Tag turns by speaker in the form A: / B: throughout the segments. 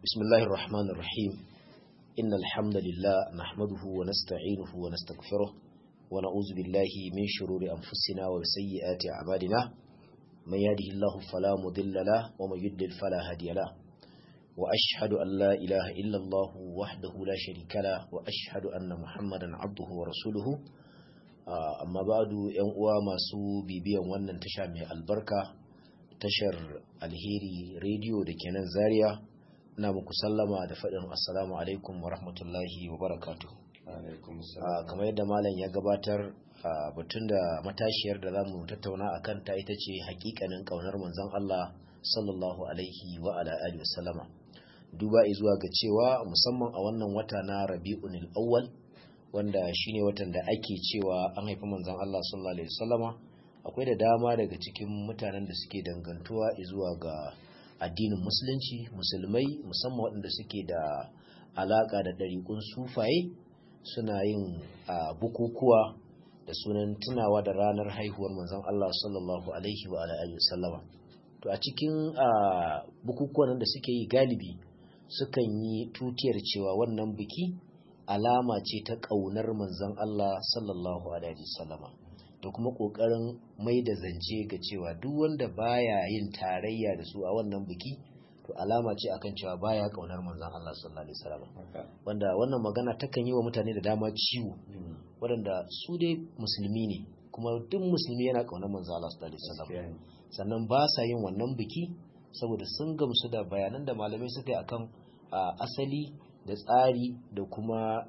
A: بسم الله الرحمن الرحيم إن الحمد لله نحمده ونستعينه ونستغفره ونعوذ بالله من شرور أنفسنا وسيئات أعمالنا من يهده الله فلا مضل له ومن يضلل فلا هادي له وأشهد أن لا إله إلا الله وحده لا شريك له وأشهد أن محمدا عبده ورسوله amma ba'du yan uwa masu bibiyan wannan tasha mai albarka tashar alheri rediyo da kenan zaria ina muku sallama da faɗin assalamu alaikum wa rahmatullahi wa barakatu kamar yadda malam ya gabatar batun da matashiyar da za mu tattauna a kanta ita ce hakikanin ƙaunar manzon Allah sallallahu alaihi wa ala alihi wasallama duba zuwa ga cewa musamman a wannan wata na rabi'unil awwal wanda shine watan da ake cewa an haifi manzon Allah sallallahu alaihi wasallama akwai da dama daga cikin mutanen da suke dangantuwa zuwa ga addinin musulunci musulmai musamman waɗanda suke da alaka da ɗariƙun sufaye suna yin bukukuwa da sunan tunawa da ranar haihuwar manzon Allah sallallahu alaihi wa alihi wasallama to a cikin bukukuwan da suke yi galibi sukan yi tutiyar cewa wannan biki alama ce ta ƙaunar manzon Allah sallallahu alaihi wasallama da kuma ƙoƙarin mai da zance ga cewa duk wanda baya yin tarayya da su a wannan biki to alama ce akan cewa baya ƙaunar manzon Allah sallallahu alaihi wasallama wanda wannan magana takan yi wa mutane da dama ciwo waɗanda su dai musulmi ne kuma duk musulmi yana ƙaunar manzon Allah sallallahu alaihi wasallama sannan ba sa yin wannan biki saboda sun gamsu da bayanan da malamai suka yi akan asali da tsari da kuma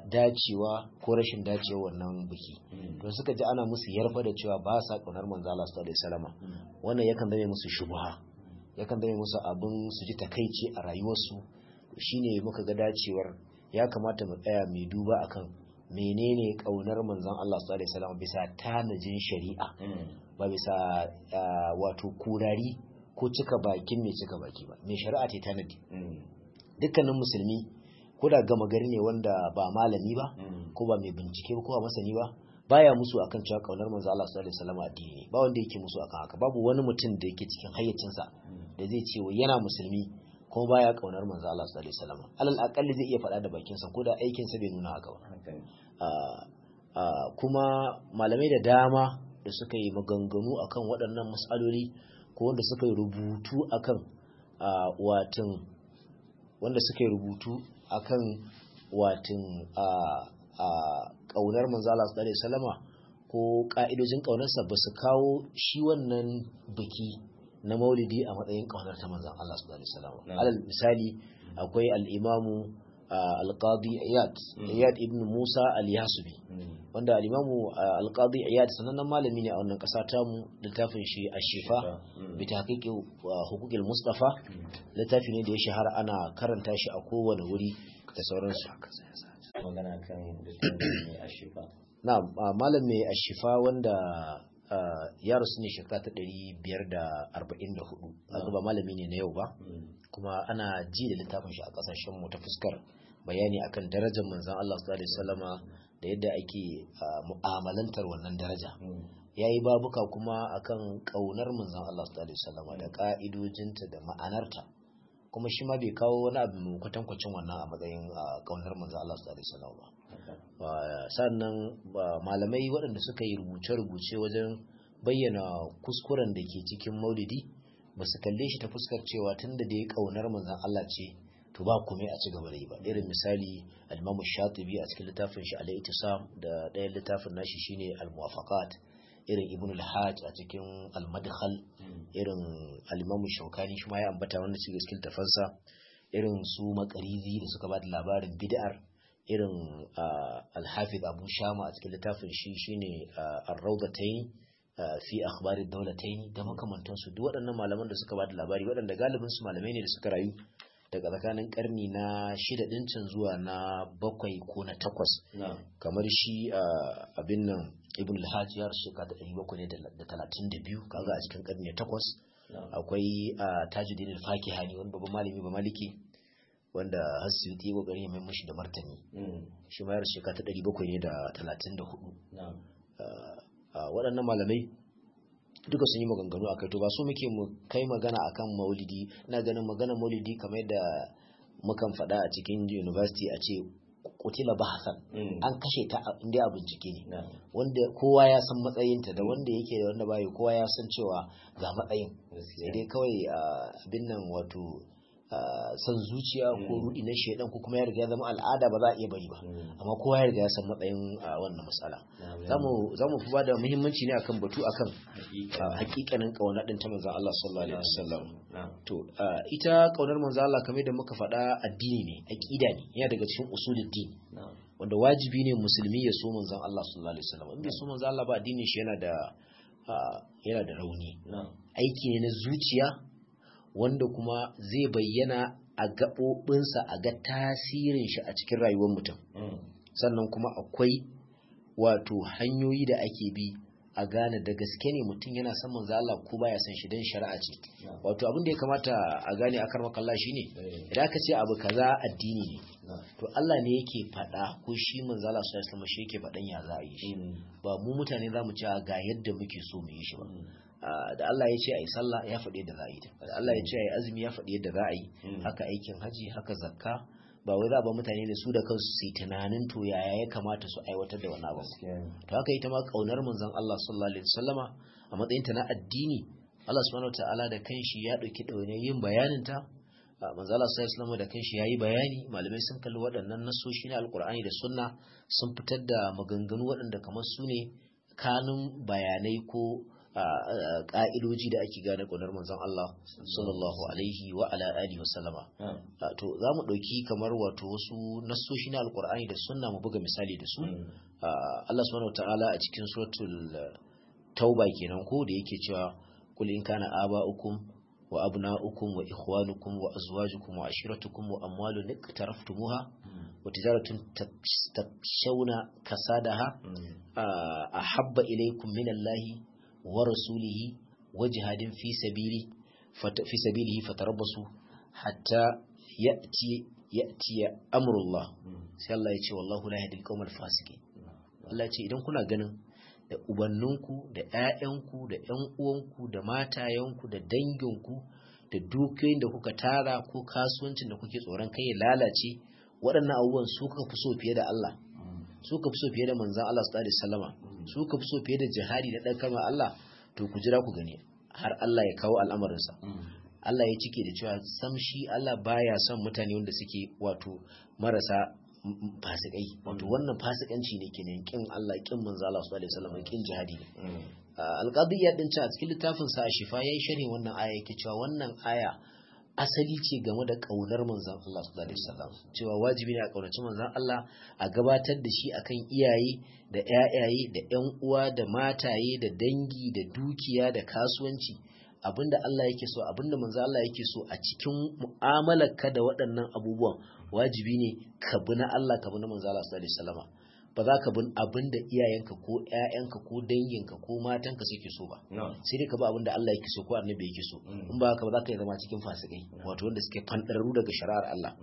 A: dacewa ko rashin dacewa wannan biki to suka ji ana musu yarfa da cewa ba sa kaunar manzo Allah sallallahu alaihi wasallam wannan yakan zame musu shubha yakan zame musu abin su ji takeici a rayuwarsu shine muka ga dacewar ya kamata mu tsaya mai duba akan menene kaunar manzon Allah sallallahu alaihi wasallam bisa tanajin shari'a ba bisa wato kurari ko cika bakin mai cika baki ba mai shari'a ta tanadi dukkanin musulmi ko da gama gari ne wanda ba malami ba ko ba mai bincike ko ba masani ba baya musu akan cewa kaunar manzo Allah sallallahu alaihi wasallam addini ne ba wanda yake musu akan haka babu wani mutum da yake cikin hayyacinsa da zai ce yana musulmi kuma baya kaunar manzo Allah sallallahu alaihi wasallam alal aqalli zai iya faɗa da bakin sa ko da aikin sa bai nuna haka ba kuma malamai da dama da suka yi maganganu akan waɗannan mas'aloli ko wanda suka yi rubutu akan watan wanda suka yi rubutu akan watin a ƙaunar manzala su ɗare salama ko ƙa'idojin ƙaunarsa ba su kawo shi wannan biki na maulidi a matsayin ƙaunar ta manzan Allah su ɗare salama alal misali akwai al'imamu alƙadi iyad iyad ibn musa al-yasubi wanda al'imamu alƙadi iyad sanannen malami ne a wannan ƙasa tamu littafin shi a shifa bi ta hukukil mustafa littafi ne da ya shahara ana karanta shi a kowane wuri da sauransu
B: magana kan mai ashifa
A: na malam mai ashifa wanda ya rasu ne shekara ta ɗari biyar da arba'in da hudu ba malami ne na yau ba kuma ana ji da littafin shi a ƙasashen mu ta fuskar bayani akan darajar manzon Allah sallallahu alaihi wasallama da yadda ake mu'amalantar wannan daraja ya yi babuka kuma akan ƙaunar manzon Allah sallallahu alaihi wasallama da ƙa'idojinta da ma'anarta kuma shi ma bai kawo wani abu kwatankwacin wannan a matsayin kaunar manzo Allah sallallahu alaihi wasallam ba sannan malamai waɗanda suka yi rubuce-rubuce wajen bayyana kuskuren da ke cikin maulidi ba su kalle shi ta fuskar cewa tunda da ya kaunar manzon Allah ce to ba kuma a ci gaba da yi ba irin misali al-Imam Shatibi a cikin littafin shi al-Ittisam da ɗayan littafin nashi shine al-Muwafaqat irin ibn al-hajj a cikin al-madkhal irin al-imam shaukani shi ma ya ambata wannan cikin cikin tafansa irin su makarizi da suka bada labarin bid'ar irin al-hafiz abu shama a cikin littafin shi shine ar-rawdatayn fi akhbar ad-dawlatayn da makamantan su duk waɗannan malaman da suka bada labari waɗanda galibin su malamai ne da suka rayu daga tsakanin karni na shida ɗincin zuwa na bakwai ko na takwas kamar shi abin nan ibn al-hajj ya rasu shekara ta ɗari bakwai da talatin da biyu kaga a cikin karni na takwas akwai tajuddin al-fakihani wani babban malami ba maliki wanda hasibiti ya kokari ya mai mashi da martani shi ma ya rasu shekara ta ɗari bakwai ne da talatin da hudu waɗannan malamai duka sun yi maganganu a kai to ba su muke mu kai magana akan maulidi ina ganin maganar maulidi kamar yadda mukan faɗa a cikin university a ce kutila bahasan an kashe ta inda a bincike ne wanda kowa ya san matsayinta da wanda yake da wanda bayi kowa ya san cewa ga matsayin sai dai kawai abin nan wato san zuciya ko rudi na shaidan ko kuma ya riga zama al'ada ba za a iya bari ba amma kowa ya riga ya san matsayin wannan matsala za mu fi ba da muhimmanci ne akan batu akan hakikanin kauna din ta manzon Allah sallallahu alaihi wasallam to ita kaunar manzon Allah kamar da muka faɗa addini ne aqida ne yana daga cikin usuluddin wanda wajibi ne musulmi ya so manzon Allah sallallahu alaihi wasallam in bai so manzon Allah ba addinin shi yana da yana da rauni aiki ne na zuciya wanda kuma zai bayyana a gaɓoɓinsa a ga tasirin shi a cikin rayuwar mutum sannan kuma akwai wato hanyoyi da ake bi a gane da gaske ne mutum yana son manzo Allah ko baya son shi dan shari'a ce wato abin da ya kamata a gane akar makalla shine idan aka ce abu kaza addini ne to Allah ne yake faɗa ko shi manzo Allah sallallahu alaihi shi yake faɗan ya za a yi shi ba mu mutane za mu ci ga yadda muke so mu yi shi ba da Allah ya ce a yi sallah ya faɗi yadda za a yi ta da Allah ya ce a yi azumi ya faɗi yadda za a yi haka aikin haji haka zakka ba wai za ba mutane da su da kansu su yi tunanin to yaya ya kamata su aiwatar da wani abu to haka ita ma kaunar manzon Allah sallallahu alaihi wasallama a matsayin ta na addini Allah subhanahu wataala da kanshi ya dauki daune yin bayanin ta manzon Allah sallallahu alaihi wasallama da kanshi yayi bayani malamai sun kalli waɗannan nasoshi na alkur'ani da sunna sun fitar da maganganu waɗanda kamar su ne kanun bayanai ko ka'idoji da ake gane ƙunar manzon Allah sallallahu alaihi wa ala alihi wa sallama to za mu ɗauki kamar wato wasu nassoshi na alƙur'ani da sunna mu buga misali da su Allah subhanahu wa ta'ala a cikin suratul tauba kenan ko da yake cewa kul in kana aba'ukum wa abna'ukum wa ikhwanukum wa azwajukum wa ashiratukum wa amwalun iqtaraftumuha wa tijaratun takshawna kasadaha ahabba ilaykum min Allahi ورسوله وجهاد في سبيله في سبيله فتربصوا حتى يأتي يأتي أمر الله sai Allah ya ce wallahu la yahdil qawmal fasiqin Allah ya ce idan kuna ganin da ubanninku da ƴaƴanku da ƴan uwanku da matayenku da danginku da dukiyoyin da kuka tara ko kasuwancin da kuke tsoron kai ya lalace waɗannan abubuwan su kuka fi so fiye da Allah su ka fi so fiye da manzan Allah sallallahu alaihi wasallama su ka fi so fiye da jihadi da dan kama Allah to ku jira ku gani har Allah ya kawo al'amarinsa Allah ya cike da cewa sam shi Allah baya son mutane wanda suke wato marasa fasikai wato wannan fasikanci ne kenan kin Allah kin manzo Allah sallallahu alaihi wasallam kin jihadi ne alqadiyya din a cikin littafin sa shifa yayi sharhin wannan aya yake cewa wannan aya asali ce game da kaunar manzon Allah sallallahu alaihi wasallam cewa wajibi ne a kaunaci manzon Allah a gabatar da shi akan iyaye da ƴaƴaye da ƴan uwa da mataye da dangi da dukiya da kasuwanci abinda Allah yake so abinda manzon Allah yake so a cikin mu'amalarka da waɗannan abubuwan wajibi ne ka bi na Allah ka bi na manzon Allah sallallahu alaihi wasallam ba za ka bin abin da iyayenka ko ƴaƴanka ko danginka ko matanka suke so ba sai dai ka bi abin da Allah yake so ko annabi yake so in ba haka ba za ka yi zama cikin fasikai wato wanda suke fandararru daga shari'ar Allah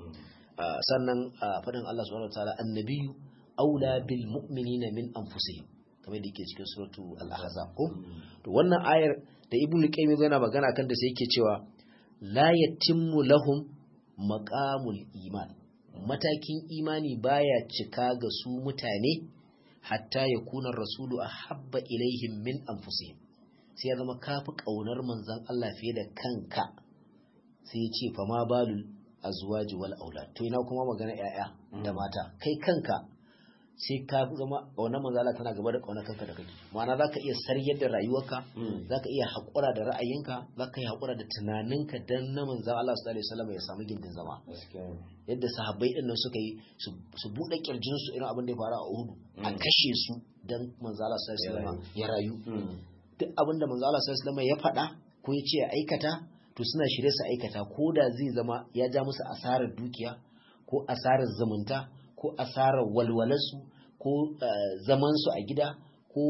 A: sannan fadin Allah subhanahu wataala annabiyyu aula bil mu'minina min anfusihim kamar da yake cikin suratu al-ahzab ko to wannan ayar da ibnu qayyim yana magana kan da sai yake cewa la yatimmu lahum maqamul iman matakin imani baya cika ga su mutane hatta ya kunar rasulu a habba ilaihim min anfusihim sai ya zama kafi ƙaunar manzan Allah fiye da kanka sai ya ce fa ma balul azwaji wal aulad to ina kuma magana yaya da mata kai kanka sai ka zama ƙaunar manzan Allah tana gaba da ƙaunar kanka da kake ma'ana zaka iya saryar da rayuwarka zaka iya haƙura da ra'ayinka zaka iya haƙura da tunaninka dan na manzan Allah sallallahu alaihi wasallam ya samu gindin zama yadda sahabbai din nan suka yi su bude kirjin su irin abin da ya faru a Uhud a kashe su dan manzo Allah sallallahu alaihi wasallam ya rayu duk abin da manzo Allah sallallahu alaihi wasallam ya faɗa ko ya ce ya aikata to suna shirye su aikata ko da zai zama ya ja musu asarar dukiya ko asarar zumunta ko asarar walwalarsu ko zaman su a gida ko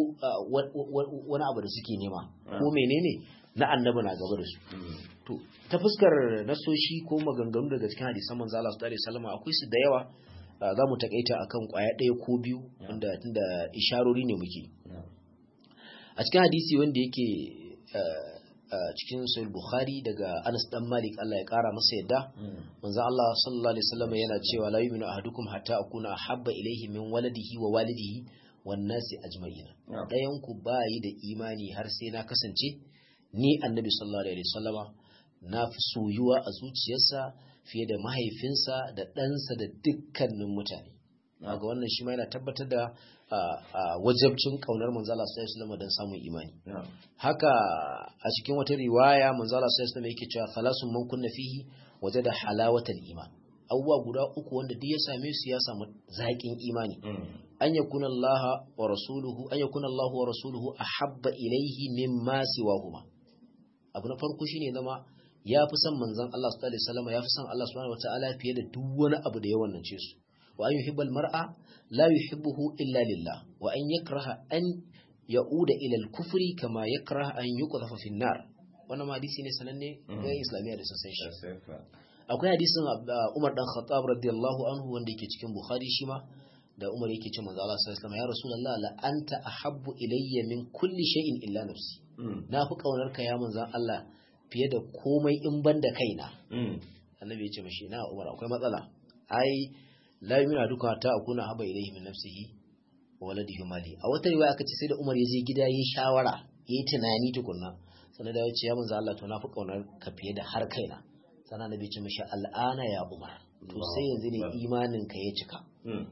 A: wani abu da suke nema ko menene na annabi na gaba da su to ta fuskar nasoshi ko maganganu daga cikin hadisan manzo Allah sallallahu alaihi wasallam akwai su da yawa za mu takaita akan kwaya ɗaya ko biyu wanda tunda isharori ne muke a cikin hadisi wanda yake cikin sahih bukhari daga Anas dan Malik Allah ya kara masa yadda manzo Allah sallallahu alaihi wasallam yana cewa la yu'minu ahadukum hatta akuna ahabba ilayhi min waladihi wa walidihi wan nasi ajma'in dayan ku bayi da imani har sai na kasance ni annabi sallallahu alaihi wasallama na fi soyuwa a zuciyarsa fiye da mahaifinsa da ɗansa da dukkanin mutane ga wannan shi ma yana tabbatar da wajabcin kaunar manzala sallallahu alaihi don samun imani haka a cikin wata riwaya manzala sallallahu alaihi yake cewa salasun man kunna fihi wajada halawatal iman abubuwa guda uku wanda duk ya same su ya samu zaƙin imani an yakuna Allah wa rasuluhu an yakuna Allah wa rasuluhu ahabba ilaihi mimma siwahuma abu na farko shine zama ya fi son manzon Allah sallallahu alaihi wasallam ya fi son Allah subhanahu wataala fiye da duk wani abu da ya wannance su wa an yuhibbal mar'a la yuhibbuhu illa lillah wa an yakraha an ya'uda ila al-kufri kama yakraha an yuqdhafa fi an-nar wannan ma hadisi ne sananne ga islamiyya da sassan shi akwai hadisin Umar dan Khattab radiyallahu anhu wanda yake cikin Bukhari shi ma da Umar yake ce manzo Allah sallallahu alaihi wasallam ya Rasulullah la anta ahabbu ilayya min kulli shay'in illa nafsi na fi kaunar ka ya manzon Allah fiye da komai in ban da kaina annabi ya ce mashi na Umar akwai matsala ai la yumina duka ta akuna haba ilayhi min nafsihi wa waladihi mali a wata riwaya aka ce sai da Umar ya je gida yayi shawara yayi tunani tukunna sannan da ya ce ya manzo Allah to na fi kaunar ka fiye da har kaina sannan annabi ya ce mashi al'ana ya Umar to sai yanzu ne imanin ka ya cika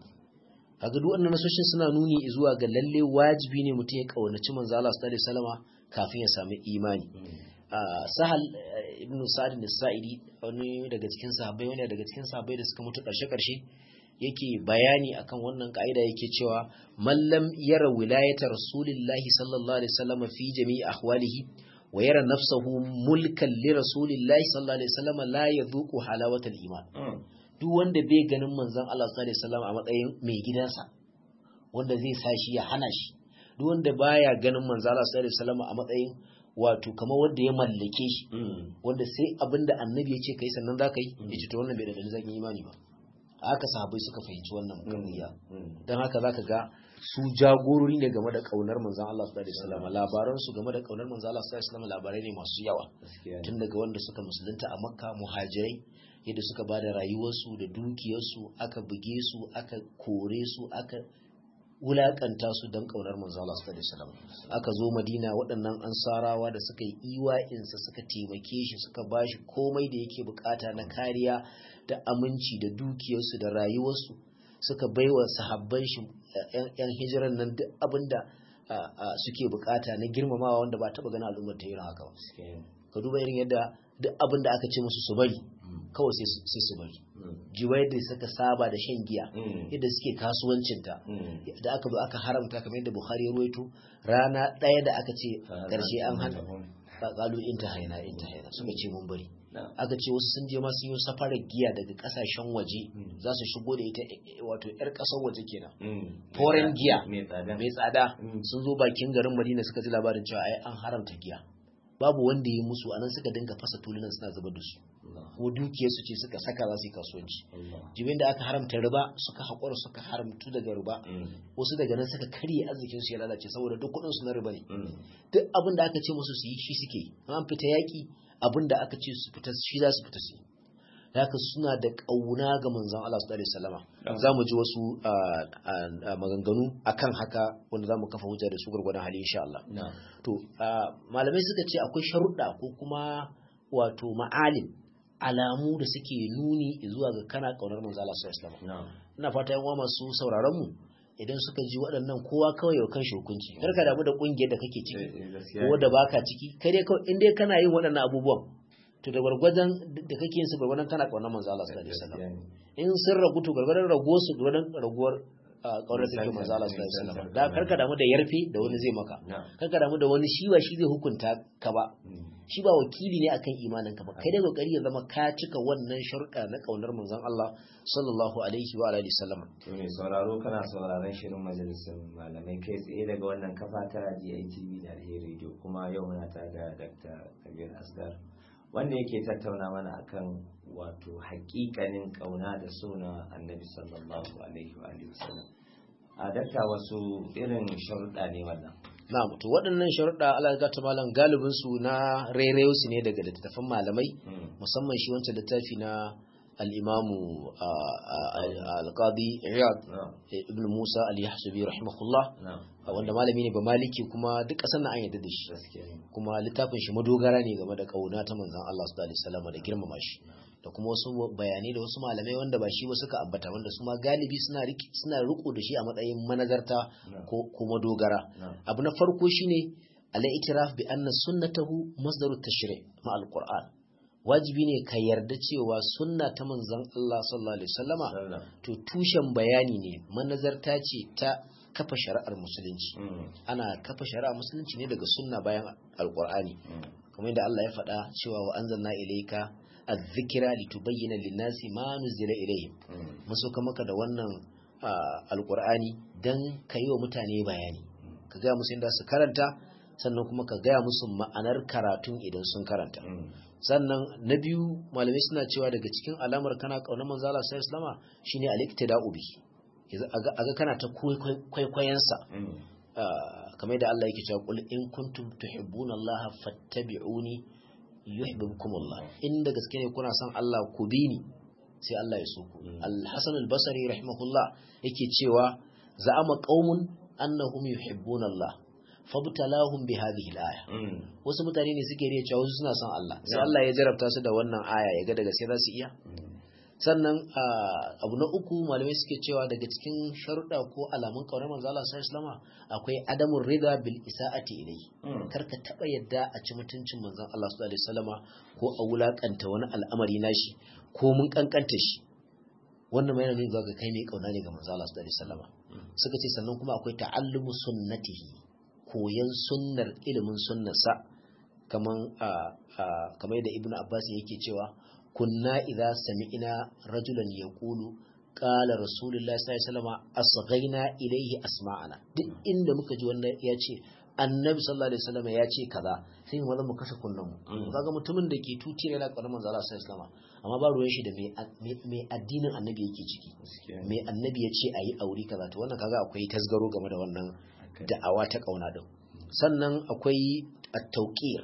A: kaga duk wannan nasoshin suna nuni zuwa ga lalle wajibi ne mutum ya kaunaci manzo Allah sallallahu alaihi wasallama kafin ya sami imani sahal ibn sa'id al-sa'idi wani daga cikin sahabbai wani daga cikin sahabbai da suka mutu karshe karshe yake bayani akan wannan ka'ida yake cewa mallam yara wilayata rasulillahi sallallahu alaihi wasallam fi jami'i ahwalihi wa yara nafsahu mulkan li rasulillahi sallallahu alaihi wasallam la yadhuqu halawatal iman duk wanda bai ganin manzon Allah sallallahu alaihi wasallam a matsayin mai gidansa wanda zai sa shi ya hana shi duk wanda baya ganin manzon Allah sallallahu alaihi wasallam a matsayin wato kamar wanda ya mallake shi wanda sai abinda annabi ya ce kai sannan za ka yi ya ce to wannan bai da dalilin zakin imani ba haka sahabbai suka fahimci wannan kamiya don haka zaka ga su jagorori ne game da kaunar manzon Allah sallallahu alaihi wasallam labaran su game da kaunar manzon Allah sallallahu alaihi wasallam labarai ne masu yawa tun daga wanda suka musulunta a Makka muhajirai yadda suka bada rayuwarsu da dukiyarsu aka buge su aka kore su aka wulakanta su don kaunar manzo Allah sallallahu alaihi wasallam aka zo Madina waɗannan ansarawa da suka yi iwa'insa suka taimake shi suka bashi komai da yake bukata na kariya da aminci da dukiyarsu da rayuwarsu suka baiwa sahabban shi yan hijiran nan duk abinda suke bukata na girmamawa wanda ba taba ganin al'ummar ta irin haka ba ka duba irin yadda duk abin da aka ce musu su bari kawai sai su bari jiwai da suka saba da shan giya yadda suke kasuwancinta da aka zo aka haramta kamar yadda bukhari ya ruwaito rana ɗaya da aka ce ƙarshe an hana ƙaƙalu in ta haina in ta haina suka ce mun bari aka ce wasu sun je ma sun yi safarar giya daga ƙasashen waje za su shigo da ita wato 'yar ƙasar waje kenan foreign giya mai tsada sun zo bakin garin madina suka ji labarin cewa ai an haramta giya babu wanda ya musu anan suka dinga fasa tulunan suna zuba da su ko dukiyar su ce suka saka za su yi kasuwanci jibin da aka haramta riba suka haƙura suka haramtu daga riba wasu daga nan suka karye arzikin su ya lalace saboda duk kuɗin su na riba ne duk abin da aka ce musu su yi shi suke an fita yaƙi abin da aka ce su fita shi za su fita su yi haka suna da ƙauna ga manzon Allah sallallahu alaihi wasallama za mu ji wasu maganganu akan haka wanda za mu kafa hujja da su gurgurdan hali insha Allah to malamai suka ce akwai sharuɗa ko kuma wato ma'alim alamu da suke nuni zuwa ga kana ƙaunar manzon Allah sallallahu alaihi wasallama ina fata yan uwa masu sauraron mu idan suka ji waɗannan kowa kawai yau kan hukunci kar ka damu da ƙungiyar da kake ciki ko da baka ciki kai dai kawai in dai kana yin waɗannan abubuwan to da gwargwadon da kake yin su gwargwadon kana kaunar manzo Allah sallallahu alaihi wasallam in sun ragu to gwargwadon rago su gwargwadon raguwar kaunar da kake manzo Allah sallallahu alaihi wasallam da karka damu da yarfe da wani zai maka karka damu da wani shi ba shi zai hukunta ka ba shi ba wakili ne akan imanin ka ba kai dai kokari ya zama ka cika wannan sharuɗa na kaunar manzon Allah sallallahu alaihi wa alihi wasallam
B: to ne sauraro kana sauraron shirin majalisar malamai kai tsaye daga wannan kafa ta DITV da Alheri Radio kuma yau muna tare da Dr. Kabir Asgar wanda yake tattauna mana akan wato hakikanin kauna da suna annabi sallallahu alaihi wa alihi wasallam a dakta wasu irin sharuɗa ne wannan
A: na'am to waɗannan sharuɗa Allah ya ta malam galibin su na rairayo su ne daga littattafan malamai musamman shi wancan littafi na al-imamu al-qadi Iyad ibn Musa al-Yahsubi rahimahullah wanda malami ne ba maliki kuma duk ƙasar na an yadda da shi kuma littafin shi madogara ne game da kauna ta manzon Allah sallallahu alaihi wasallam da girmama shi da kuma wasu bayanai da wasu malamai wanda ba shi ba suka ambata wanda su ma galibi suna suna riko da shi a matsayin manazarta ko kuma dogara abu na farko shine al-i'tiraf bi anna sunnatahu masdaru tashri' ma al-Qur'an wajibi ne ka yarda cewa sunna ta manzon Allah sallallahu alaihi wasallama to tushen bayani ne manazarta ce ta kafa shari'ar musulunci ana kafa shari'ar musulunci ne daga sunna bayan alqur'ani kamar yadda Allah ya faɗa cewa wa anzalna ilayka adh-dhikra litubayyana lin-nasi ma nuzila ilayhim musu maka da wannan alqur'ani dan kai wa mutane bayani ka ga musu inda su karanta sannan kuma ka gaya musu ma'anar karatun idan sun karanta sannan na biyu malamai suna cewa daga cikin alamar kana kaunar manzo Allah sallallahu alaihi shine al-iktida'u bi aga kana ta kwaikwayensa kamar yadda Allah yake cewa qul in kuntum tuhibbuna Allah fattabi'uni yuhibbukum Allah inda gaske ne kuna son Allah ku bi ni sai Allah ya so ku al-Hasan al-Basri rahimahullah yake cewa za'ama qaumun annahum yuhibbuna Allah fabtalahum bi hadhihi al-aya wasu mutane ne suke riya cewa wasu suna son Allah sai Allah ya jarabta su da wannan aya ya ga daga sai za su iya sannan abu na uku malamai suke cewa daga cikin sharuɗa ko alamun kaunar manzo Allah sallallahu alaihi akwai adamun rida bil isa'ati ilai kar ka taba yadda a ci mutuncin manzon Allah sallallahu alaihi wasallama ko a wulakanta wani al'amari nashi ko mun kankanta shi wannan mai nuna ga kai mai kauna ne ga manzo Allah sallallahu alaihi wasallama suka ce sannan kuma akwai ta'allumu sunnatihi koyan sunnar ilimin sunnarsa kaman kamar da ibnu abbas yake cewa kunna idza sami'na rajulan yaqulu qala rasulullahi sallallahu alaihi wasallam asghayna ilayhi asma'ana duk inda muka ji wannan ya ce annabi sallallahu alaihi wasallam ya ce kaza sai mu mu kashe kullum kaga mutumin da ke tuti yana karamar manzo Allah sallallahu alaihi wasallam amma ba ruwan shi da mai addinin annabi yake ciki mai annabi ya ce ayi aure kaza to wannan kaga akwai tasgaro game da wannan da'awa ta kauna din sannan akwai at-tawqir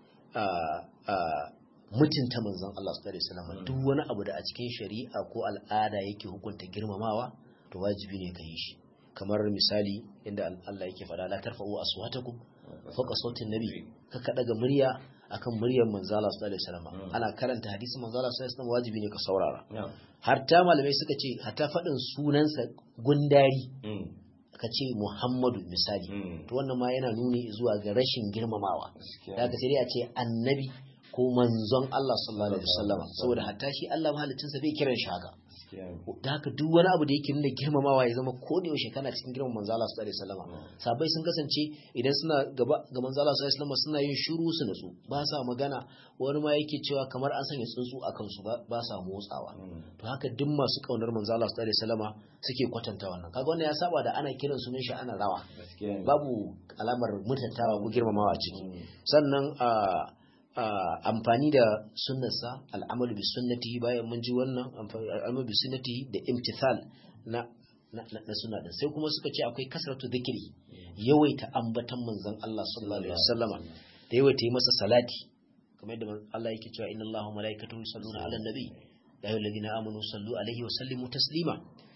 A: mutunta manzon Allah sallallahu alaihi wasallam duk wani abu da a cikin shari'a ko al'ada yake hukunta girmamawa to wajibi ne ka yi shi kamar misali inda Allah yake faɗa la tarfa'u aswatakum fawqa sautin nabi ka daga murya akan muryar manzo Allah sallallahu alaihi wasallam ana karanta hadisin manzo Allah sallallahu alaihi wasallam wajibi ne ka saurara har ta malamai suka ce hatta faɗin sunansa gundari ka ce Muhammadu misali to wannan ma yana nuni zuwa ga rashin girmamawa da ka sai dai a ce annabi ko manzon Allah sallallahu alaihi wasallam saboda hatta shi Allah mahalicinsa bai kiran shi haka da haka duk wani abu da yake nuna girmamawa ya zama ko da yaushe kana cikin girman manzo Allah sallallahu alaihi wasallam sabai sun kasance idan suna gaba ga manzo Allah sallallahu alaihi wasallam suna yin shiru su nutsu ba sa magana wani ma yake cewa kamar an sanya tsuntsu a kansu ba sa motsawa to haka duk masu kaunar manzo Allah sallallahu alaihi wasallam suke kwatanta wannan kaga wannan ya saba da ana kiran sunan shi ana rawa babu alamar mutuntawa ko girmamawa a ciki sannan a Uh, amfani da sunnarsa al'amalu bi sunnati bayan mun ji wannan al'amalu bi sunnati da imtithal na na, na, na sunna din sai kuma suka ce akwai kasratu dhikri yawaita ambatan manzon Allah sallallahu alaihi wasallama da yawaita yi masa salati kamar yadda Allah yake cewa inna Allaha malaikatahu yusalluna ala nabi ya ayyuhalladhina amanu sallu alaihi wa sallimu taslima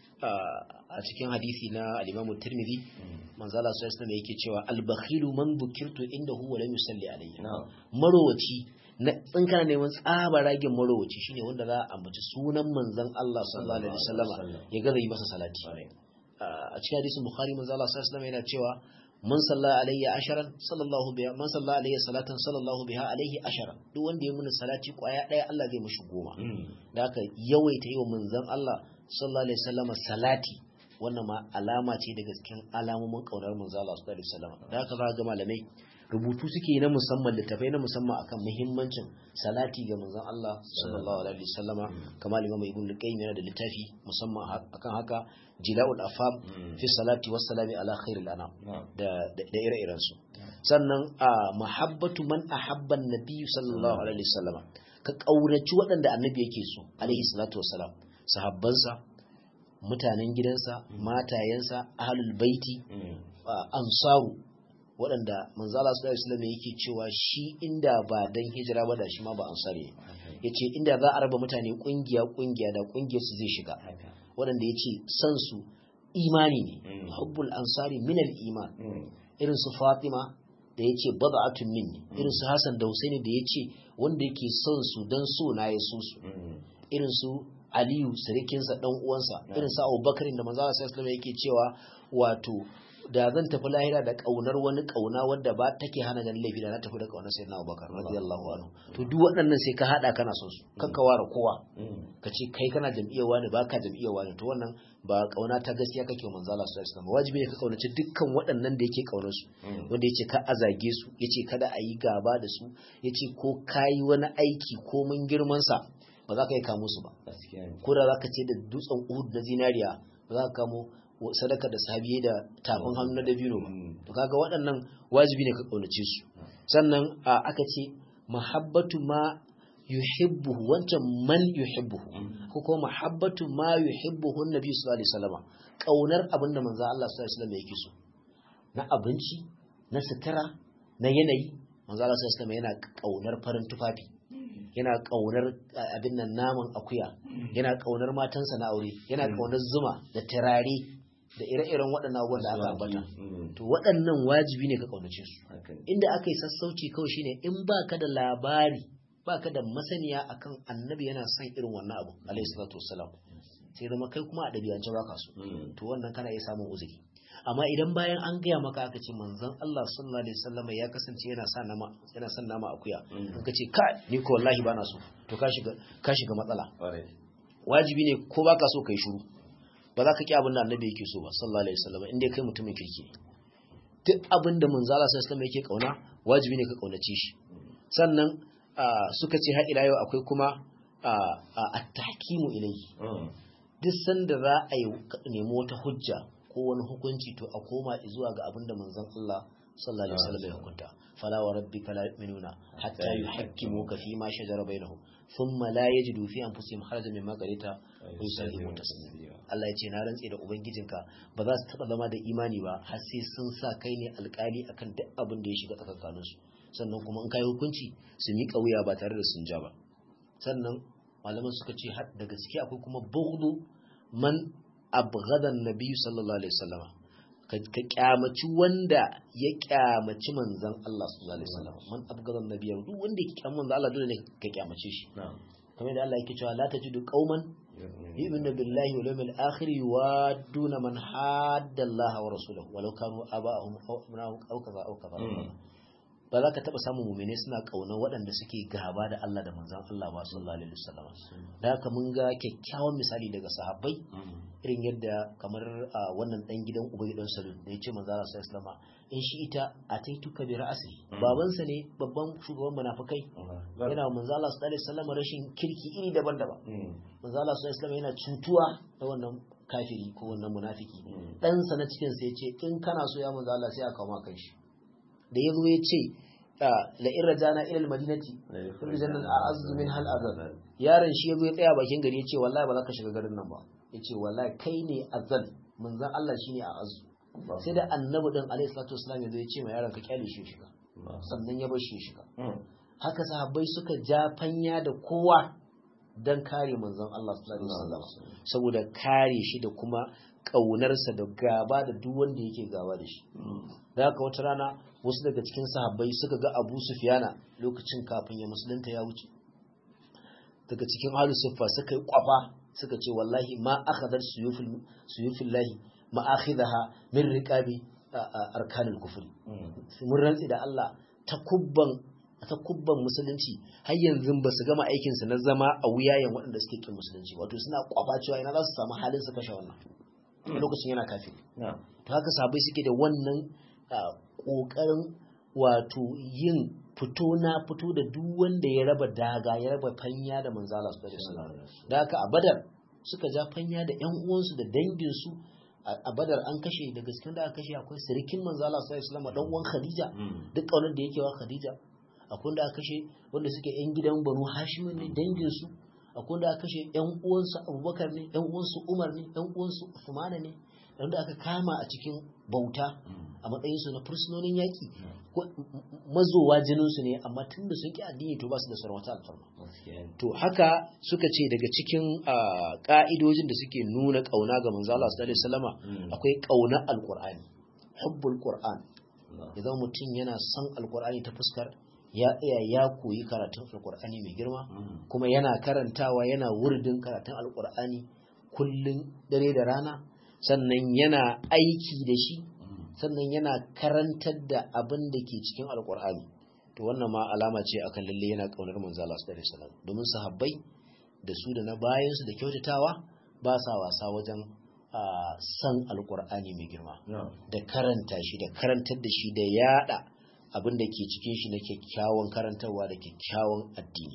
A: a cikin hadisi na al-Imam Tirmidhi manzo Allah sallallahu alaihi yake cewa al-bakhilu man bukirtu indahu wa lam yusalli alayhi marowaci na tsinka neman tsaba ragin marowaci shine wanda za a ambaci sunan manzon Allah sallallahu alaihi wasallama ya ga zai masa salati a cikin hadisin Bukhari manzo Allah sallallahu alaihi yana cewa man salla alayya asharan sallallahu biha man salla alayya salatan sallallahu biha alayhi asharan duk wanda ya muni salati kwaya daya Allah zai mishi goma da haka yawaita yi wa manzon Allah sallallahu alaihi wasallama salati wannan ma alama ce daga cikin alamomin kaunar manzo Allah sallallahu alaihi wasallam da haka za ga malamai rubutu suke na musamman littafai na musamman akan muhimmancin salati ga manzon Allah sallallahu alaihi wasallam kamar Imam Ibn Qayyim yana da littafi musamman akan haka Jila'ul Afam fi salati was salami ala khairil anam da da ire-iren su sannan a mahabbatu man ahabba an-nabi sallallahu alaihi wasallam ka kauraci waɗanda annabi yake so alaihi salatu wassalam sahabbansa mutanen gidansa matayensa ahlul baiti ansaru waɗanda manzo Allah sallallahu alaihi wasallam yake cewa shi inda ba dan hijira ba da shi ma ba ansari yace inda za a raba mutane kungiya kungiya da kungiyar su zai shiga waɗanda yace san su imani ne hubbul ansari min al iman irin su Fatima da yace bad'atun minni irin su Hassan da Husaini da yace wanda yake son su dan so na ya so su irin su Aliyu sirikinsa dan uwansa irin su Abubakar da manzo Allah sallallahu alaihi wasallam yake cewa wato da zan tafi lahira da kaunar wani kauna wadda ba take hana ganin laifi da na tafi da kaunar sayyidina Abubakar radiyallahu anhu to duk waɗannan sai ka hada kana son su kanka ware kowa ka ce kai kana jam'iyyar wani baka jam'iyyar wani to wannan ba kauna ta gaskiya kake wa manzo Allah sallallahu alaihi wasallam wajibi ne ka kaunaci dukkan waɗannan da yake kaunar su wanda yace ka azage su yace kada a yi gaba da su yace ko kai wani aiki ko mun girman sa ba za ka yi kamo su ba ko da za ka ce da dutsen Uhud na zinariya ba za ka kamo sadaka da sahabiye da tafin hannu na dabino ba to kaga waɗannan wajibi ne ka kaunace su sannan aka ce mahabbatu ma yuhibbuhu wancan man yuhibbuhu ko kuma mahabbatu ma yuhibbuhu annabi sallallahu alaihi wasallam kaunar abinda manzo Allah sallallahu alaihi wasallam yake so na abinci na sutura na yanayi manzo Allah sallallahu alaihi wasallam yana kaunar farin tufafi yana kaunar abin nan naman akuya yana kaunar matansa na aure yana kaunar zuma da turare da ire-iren waɗannan abubuwan da aka ambata to waɗannan wajibi ne ka kaunace su inda aka yi sassauci kawai shine in baka da labari baka da masaniya akan annabi yana son irin wannan abu alayhi salatu wassalam sai zama kai kuma a ɗabi'ance baka so to wannan kana iya samun uzuri amma idan bayan an gaya maka aka ce manzon Allah sallallahu alaihi wasallam ya kasance yana sa nama yana son nama akuya ka ce ka ni ko wallahi bana so to ka shiga ka shiga matsala wajibi ne ko baka so kai shiru ba za ka ki abin da annabi yake so ba sallallahu alaihi wasallam inda kai mutumin kirki duk abin da manzo Allah sallallahu alaihi wasallam yake kauna wajibi ne ka kaunace shi sannan suka ce har ila yau akwai kuma at-tahkimu ilayhi duk sanda za a yi nemi wata hujja ko wani hukunci to a koma zuwa ga abin da manzon Allah sallallahu alaihi wasallam ya hukunta fala wa rabbika la yu'minuna hatta yuhakkimuka fi ma shajara bainahum thumma la yajidu fi anfusihim harajan mimma qadaita wa yusallimu taslima Allah ya ce na rantse da ubangijinka ba za su taba zama da imani ba har sai sun sa kai ne alkali akan duk abin da ya shiga tsakankanin su sannan kuma in kai hukunci su miƙa wuya ba tare da sun ja ba sannan malaman suka ce har da gaske akwai kuma bughdu man abghada an-nabi sallallahu alaihi wasallama ka kyamaci wanda ya kyamaci manzan Allah sallallahu alaihi wasallam man abgadan nabiyar duk wanda yake kyamaci manzan Allah dole ne ka kyamace shi kamar da Allah yake cewa la tajidu qauman yu'minu billahi wal yawmil akhir yuwadduna man hadda Allah wa rasulahu walau kanu aba'ahum aw abna'ahum aw kaza aw kaza ba za ka taba samun mu'mini suna kaunar waɗanda suke gaba da Allah da manzan Allah ba sallallahu alaihi wasallam da haka mun ga kyakkyawan misali daga sahabbai irin yadda kamar wannan dan gidan ubayi dan salul da yace manzo Allah sallallahu alaihi in shi ita ataituka bi ra'si babansa ne babban shugaban munafikai yana manzo Allah sallallahu alaihi wasallam rashin kirki iri daban-daban manzo Allah sallallahu alaihi yana cutuwa da wannan kafiri ko wannan munafiki dan sa na cikin sa yace in kana so ya manzo Allah sai aka kawo kan shi da yazo yace la in rajana ila almadinati rijana a'azzu min hal azab yaron shi yazo ya tsaya bakin gari yace wallahi ba za ka shiga garin nan ba yace wallahi kai ne azal manzon Allah shine a azu sai da annabi din alaihi salatu wasallam yazo yace ma yaron ka kyale shi shiga sannan ya bar shi shiga haka sahabbai suka ja fanya da kowa dan kare manzon Allah sallallahu alaihi wasallam saboda kare shi da kuma kaunarsa da gaba da duk wanda yake gaba da shi da haka wata rana wasu daga cikin sahabbai suka ga Abu Sufyana lokacin kafin ya musulunta ya wuce daga cikin halu siffa suka yi kwafa suka ce wallahi ma akhadar suyufin lahi ma akhidaha min riqabi arkanul kufri mun rantsi da Allah ta kubban ta kubban musulunci har yanzu ba su gama aikin su na zama a wuyayen waɗanda suke kin musulunci wato suna kwafa cewa ina za su samu halin su kashe wannan lokacin yana kafin to haka sabai suke da wannan kokarin wato yin fito na fito da duk wanda ya raba daga ya raba fanya da manzala su da da haka a badar suka ja fanya da yan uwansu da danginsu a badar an kashe da gaskin da aka kashe akwai sirikin manzala su da islama dan uwan khadija duk kaunar da yake wa khadija akwai wanda aka kashe wanda suke yan gidan banu hashim ne danginsu akwai wanda aka kashe yan uwansu abubakar ne yan uwansu umar ne yan uwansu usmana ne wanda aka kama a cikin bauta a matsayinsu na fursunonin yaƙi mazowa jininsu ne amma tun da sun ƙi addini to ba su da sauran wata alfarma to haka suka ce daga cikin ƙa'idojin da suke nuna ƙauna ga manzo Allah sallallahu alaihi wasallama akwai ƙauna alqur'ani hubbul qur'an idan mutum yana son alqur'ani ta fuskar ya iya ya koyi karatun alqur'ani mai girma kuma yana karantawa yana wurdin karatun alqur'ani kullun dare da rana sannan yana aiki da shi sannan yana karantar da abin da ke cikin alkur'ani to wannan ma alama ce akan lalle yana kaunar manzo Allah sallallahu alaihi wasallam domin sahabbai da su da na bayan su da kyautatawa ba sa wasa wajen san alkur'ani mai girma da karanta shi da karantar da shi da yada abin da ke cikin shi na kyakkyawan karantarwa da kyakkyawan addini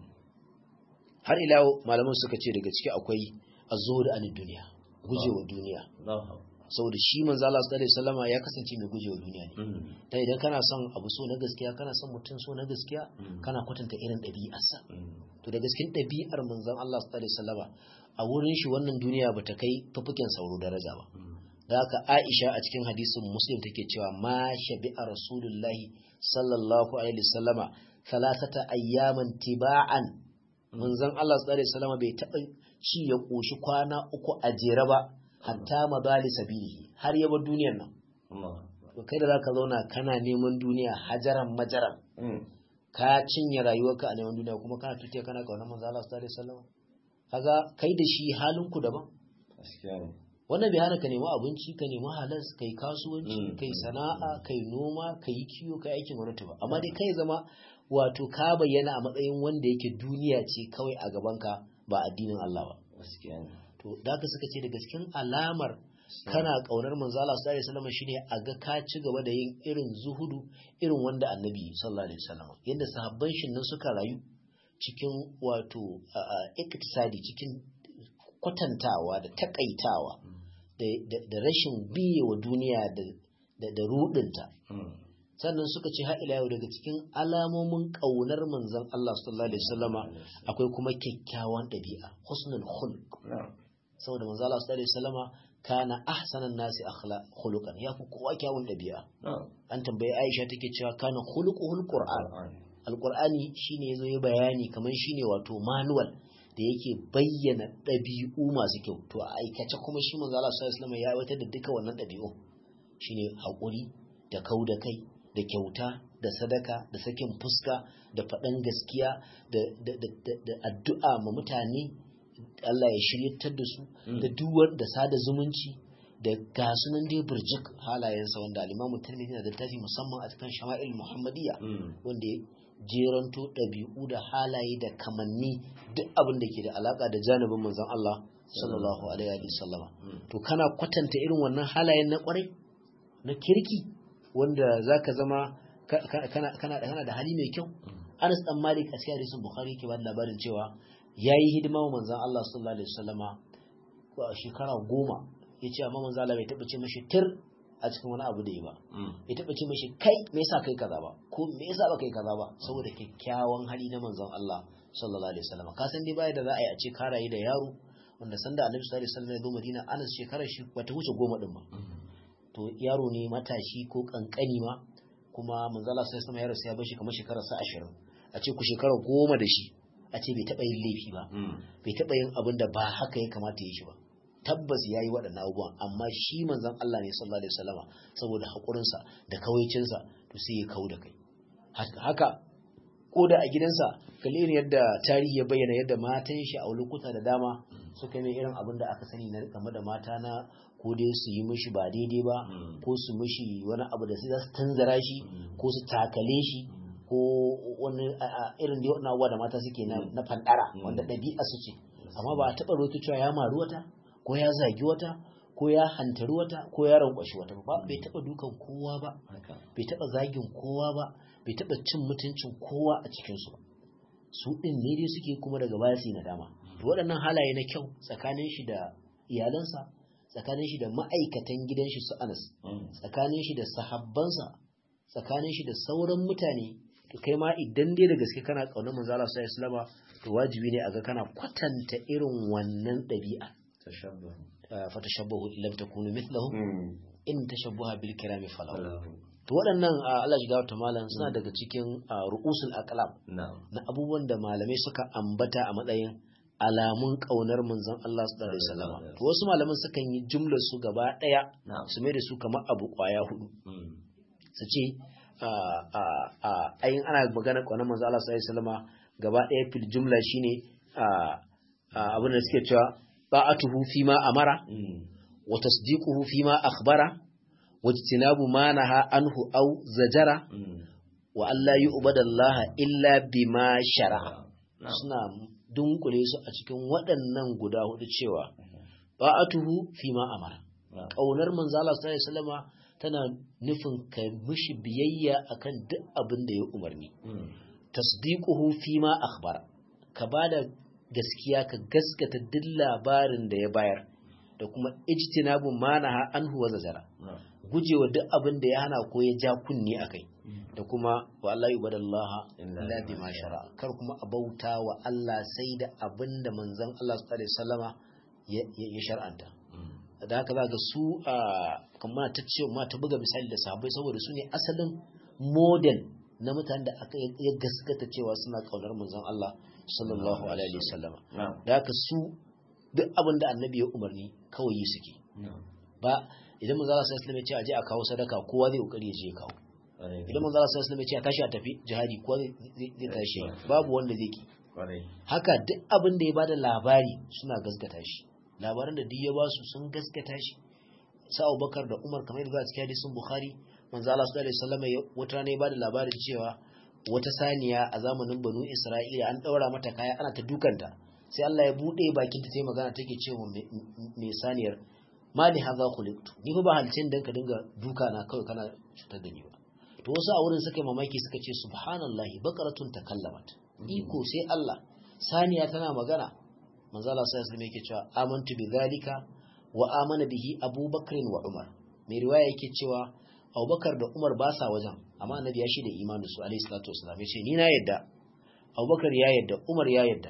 A: har ila malaman suka ce daga ciki akwai azhur an duniya gujewa duniya saboda shi manzo Allah sallallahu alaihi wasallama ya kasance mai gujewa duniya ne ta idan kana son abu so na gaskiya kana son mutum so na gaskiya kana kwatanta irin ɗabi'arsa to da gaskin ɗabi'ar manzon Allah sallallahu alaihi wasallama a wurin shi wannan duniya bata kai fufukin sauro daraja ba da haka Aisha a cikin hadisin Muslim take cewa ma shabi'a rasulullahi sallallahu alaihi wasallama thalathata ayyaman tiba'an manzon Allah sallallahu alaihi wasallama bai taɓa ci ya koshi kwana uku a jere ba hatta madali sabilihi har yaba duniyar nan to kai da zaka zauna kana neman duniya hajaran majaran ka cinye rayuwarka a neman duniya kuma kana tutiya kana kaunar manzo Allah sallallahu alaihi wasallam kaga kai da shi halin ku daban wannan bai hana ka nemi abinci ka nemi halas kai kasuwanci kai sana'a kai noma kai kiyo kai aikin gwamnati ba amma dai kai zama wato ka bayyana a matsayin wanda yake duniya ce kawai a gabanka ba addinin Allah ba to da ka suka ce daga cikin alamar kana kaunar manzo Allah sallallahu alaihi wasallam shine a ga ka ci gaba da yin irin zuhudu irin wanda annabi sallallahu alaihi wasallam yadda sahabban shi nan suka rayu cikin wato iktisadi cikin kwatantawa da takaitawa da rashin biye wa duniya da rudinta sannan suka ce har ila yau daga cikin alamomin ƙaunar manzon Allah sallallahu alaihi wasallama akwai kuma kyakkyawan ɗabi'a husnul khuluq saboda manzon Allah sallallahu alaihi wasallama kana ahsanan nasi akhlaq khuluqan ya fi kowa kyawun ɗabi'a an tambayi Aisha take cewa kana khuluquhul qur'an alqur'ani shine yazo ya bayani kamar shine wato manual da yake bayyana ɗabi'u masu kyau to a aikace kuma shi manzo Allah sallallahu alaihi wasallama ya aiwatar da duka wannan ɗabi'u shine haƙuri da kau da kai da kyauta da sadaka da sakin fuska da faɗan gaskiya da addu'a ma mutane Allah ya shiryatar da su da duwar da sada zumunci da gasunan dai burjik halayensa wanda alimamu tirmidhi na da tafi musamman a cikin shama'il muhammadiyya wanda ya jeranto ɗabi'u da halaye da kamanni duk abin da ke da alaka da janibin manzon Allah sallallahu alaihi wa sallama to kana kwatanta irin wannan halayen na kwarai na kirki wanda za ka zama kana da hali mai kyau anas dan malik a cikin hadisin bukhari ke ba da labarin cewa ya yi hidima wa manzan allah sallallahu alaihi wasallama a shekara goma ya ce amma manzan allah bai taɓa ce mashi tir a cikin wani abu da yi ba bai taɓa ce mashi kai me yasa kai kaza ba ko me yasa ba kai kaza ba saboda kyakkyawan hali na manzan allah sallallahu alaihi wasallama ka san dai baya da za a yi a ce ka rayu da yaro wanda sanda annabi sallallahu alaihi wasallam ya zo madina anas shekarar shi bata wuce goma din ba to yaro ne matashi ko kankani ma kuma manzala sai sama yaro sai ya bashi kamar shekarar sa 20 a ce ku shekara goma da shi a ce bai taba yin laifi ba bai taba yin abin da ba haka ya kamata ya shi ba tabbas yayi waɗannan abubuwan amma shi manzon Allah ne sallallahu alaihi wasallama saboda hakurin sa da kawaicin sa to sai ya kau da kai haka ko da a gidansa kalli irin yadda tarihi ya bayyana yadda matan shi a lokuta da dama suka yi irin abin da aka sani na game da mata na ko dai su yi mishi ba daidai ba ko su mishi wani abu da sai za su tanzara shi ko su takale shi ko wani irin da wani abuwa da mata suke na fandara wanda ɗabi'a su ce amma ba a taɓa rotu cewa ya maru wata ko ya zagi wata ko ya hantari wata ko ya rankwashi wata ba bai taɓa dukan kowa ba bai taɓa zagin kowa ba bai taɓa cin mutuncin kowa a cikinsu ba su ɗin ne dai suke kuma daga baya su yi nadama waɗannan halaye na kyau tsakanin shi da iyalansa tsakanin shi da ma'aikatan gidan shi su anas tsakanin shi da sahabbansa tsakanin shi da sauran mutane to kai ma idan dai da gaske kana kaunar manzo Allah sallallahu alaihi to wajibi ne a ga kana kwatanta irin wannan ɗabi'a fatashabbahu illam takunu mithlahu
B: Mm.
A: in tashabbaha bil kirami falahu
B: Allahu.
A: to waɗannan ah, Allah shiga wata malam suna daga cikin ah, ru'usul aqlam
B: Na'am.
A: na abubuwan da malamai suka ambata a matsayin alamun kaunar manzon Allah sallallahu alaihi wasallam to wasu malaman sukan yi jumlar su gaba daya
B: Na'am.
A: su mai da su kamar abu kwaya hudu
B: Mm.
A: su ce ah, ah, ah, ayin ana magana kaunar manzon Allah sallallahu alaihi wasallam gaba daya fil jumla shine ah, ah, abin da suke cewa ta'atuhu fi ma amara
B: Mm.
A: wa tasdiquhu fi ma akhbara wa ijtinabu ma naha anhu aw zajara
B: Mm.
A: wa alla yu'badallaha illa bima shara'a
B: Na'am.
A: suna dunkule su a cikin waɗannan guda hudu cewa ba'atuhu fi ma amara
B: Na'am.
A: ƙaunar manzo Allah sallallahu alaihi wasallama tana nufin ka mishi biyayya akan duk abin da ya umarni
B: Mm.
A: tasdiquhu fi ma akhbara ka bada gaskiya ka gaskata duk labarin da ya bayar da kuma ijtinabu manaha anhu wa zajara
B: Na'am.
A: gujewa duk abin da ya hana ko ya ja kunni akai
B: Mm.
A: da kuma wa Allah yubadallaha
B: Illa
A: illa
B: bima
A: bima shara kar kuma a bauta wa Allah sai da abin da manzon Allah sallallahu alaihi wasallama ya ya- ya shar'anta
B: Mm.
A: da haka za ga su a kamar ta ce ma ta buga misali da sahabbai saboda su ne asalin model na mutanen da aka ya gaskata cewa suna kaunar manzon Allah sallallahu alaihi wasallama
B: Na'am.
A: da haka su duk abin da annabi ya umarni kawai yi suke
B: Na'am.
A: ba idan manzon Allah sallallahu alaihi wasallam ya ce a je a kawo sadaka kowa zai kokari ya je ya kawo
B: Ƙwarai.
A: idan manzon Allah sallallahu alaihi wasallam ya ce a tashi a tafi jihadi kowa zai zai- zai tashi babu wanda zai ki
B: Ƙwarai.
A: haka duk abin da ya bada labari suna gaskata shi labaran da duk ya ba su sun gaskata shi sa Abubakar da Umar kamar yadda za a cikin hadisin Bukhari manzo Allah sallallahu alaihi wasallam ya- wata rana ya bada labarin cewa wata saniya a zamanin Banu Isra'ila an daura mata kaya ana ta dukanta sai Allah ya bude bakin ta sai magana take cewa mai- mai saniyar mali hadha khuliqtu ni fa ba halcin dan ka dinga duka na kawai kana cutar da ni ba to wasu a wurin suka yi mamaki suka ce subhanallahi baqaratun takallamat iko sai Allah saniya tana magana manzo Allah sai sai yake cewa amantu bi zalika wa amana bihi Abubakar wa Umar mai riwaya yake cewa Abubakar da Umar ba sa wajen amma annabi ya shaida imanin su alayhi salatu wasallam ya ce ni na yadda Abubakar ya yadda Umar ya yadda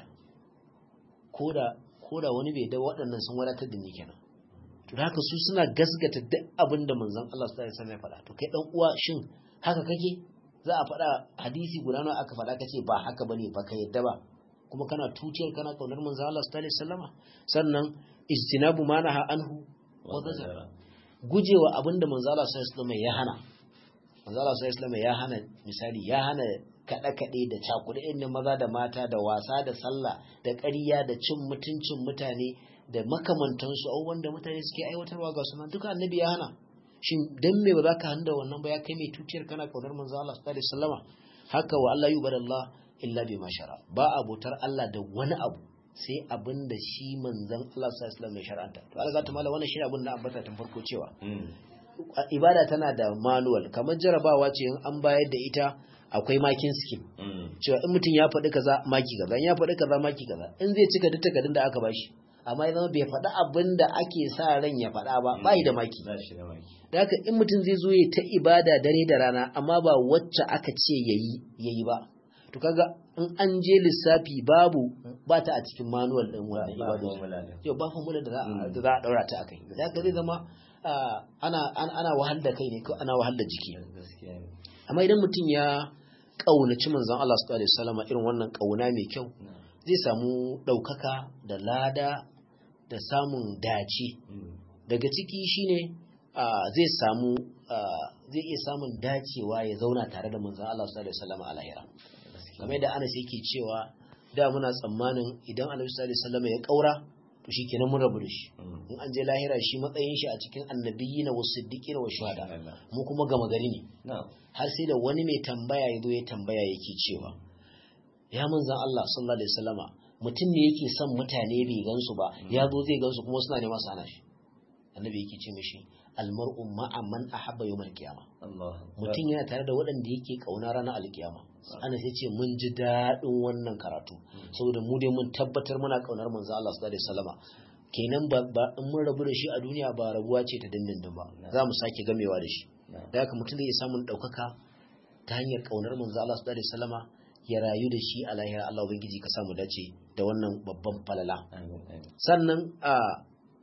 A: koda koda wani bai da waɗannan sun wadatar da ni kenan to da haka su suna gasgata duk abin da manzon Allah sallallahu alaihi wasallam ya faɗa to kai dan uwa shin haka kake za a faɗa hadisi guda nawa aka faɗa kace ba haka bane ba ka yadda ba kuma kana tutiyar kana kaunar manzon Allah sallallahu alaihi wasallama sannan ijtinabu manaha anhu wa zajara gujewa abinda manzon Allah sallallahu alaihi wasallama ya hana manzon Allah sallallahu alaihi wasallama ya hana misali ya hana kaɗe-kaɗe da cakuɗe na maza da mata da wasa da sallah da ƙarya da cin mutuncin mutane da makamantansu abubuwan da mutane suke aiwatarwa ga sunan duka annabi ya hana shin dan me ba za ka handa wannan ba ya kai mai tutiyar kana kaunar manzo Allah sallallahu alaihi wasallama haka wa Allah yubadallah illa bima shara ba abotar Allah da wani abu sai abin da shi manzon Allah sallallahu alaihi wasallam ya shar'anta to Allah zata mala wannan shi abin da ambata tun farko cewa
B: Mm.
A: ibada tana da manual kamar jarabawa ce in an bayar da ita akwai makin scheme
B: Mm.
A: cewa in mutum ya faɗi kaza maki kaza in ya faɗi kaza maki kaza in zai cika duk takardun da aka bashi amma ya zama bai faɗi abin da ake sa ran ya faɗa ba bai da maki
B: Ba shi da maki.
A: da haka in mutum zai zo ya ta ibada dare da rana amma ba wacce aka ce yayi yayi ba to kaga in an je lissafi babu ba ta a cikin manual din
B: Ba
A: wannan
B: ba
A: ibada
B: formula din.
A: yau ba formula da za a
B: Mm.
A: da za a daura ta akai da haka zai zama ah, ana ana ana wahal da kai ne ko ana wahal da jiki
B: Gaskiya ne.
A: amma idan mutum ya ƙaunaci manzon Allah sallallahu alaihi wasallam irin wannan ƙauna mai kyau
B: Na'am.
A: zai samu ɗaukaka da lada da samun dace
B: Mm.
A: daga ciki shine ah, zai samu ah, zai iya samun dacewa ya zauna tare da manzon Allah sallallahu alaihi wasallam a lahira
B: Gaskiya.
A: kamar yadda Anas yake cewa da muna tsammanin idan Annabi sallallahu alaihi wasallam ya kaura to shikenan mun rabu da shi
B: Mm.
A: in an je lahira shi matsayin shi a cikin annabiyina was siddiqina was shuhada
B: Allah.
A: mu kuma gama gari ne
B: Na'am.
A: har sai da wani mai tambaya ya zo ya tambaya yake cewa ya manzan Allah sallallahu alaihi wasallama mutum ne yake son mutane bai gansu ba ya zo zai gansu kuma suna neman su hana shi annabi yake ce mishi almar'u ma'a man ahabba yawmal qiyama
B: Allah.
A: mutum yana tare da waɗanda yake kauna ranar alkiyama ana sai ce mun ji daɗin wannan karatu saboda mu dai mun tabbatar muna kaunar manzan Allah sallallahu alaihi wasallama kenan ba ba in mun rabu da shi a duniya ba rabuwa ce ta dindindin ba za mu sake gamewa da shi
B: Na'am.
A: da haka mutum zai iya samun ɗaukaka ta hanyar ƙaunar manzo Allah sallallahu alaihi wasallama ya rayu da shi a lahira Allah ubangiji ka samu dace da wannan babban falala
B: Amin. Amin.
A: sannan a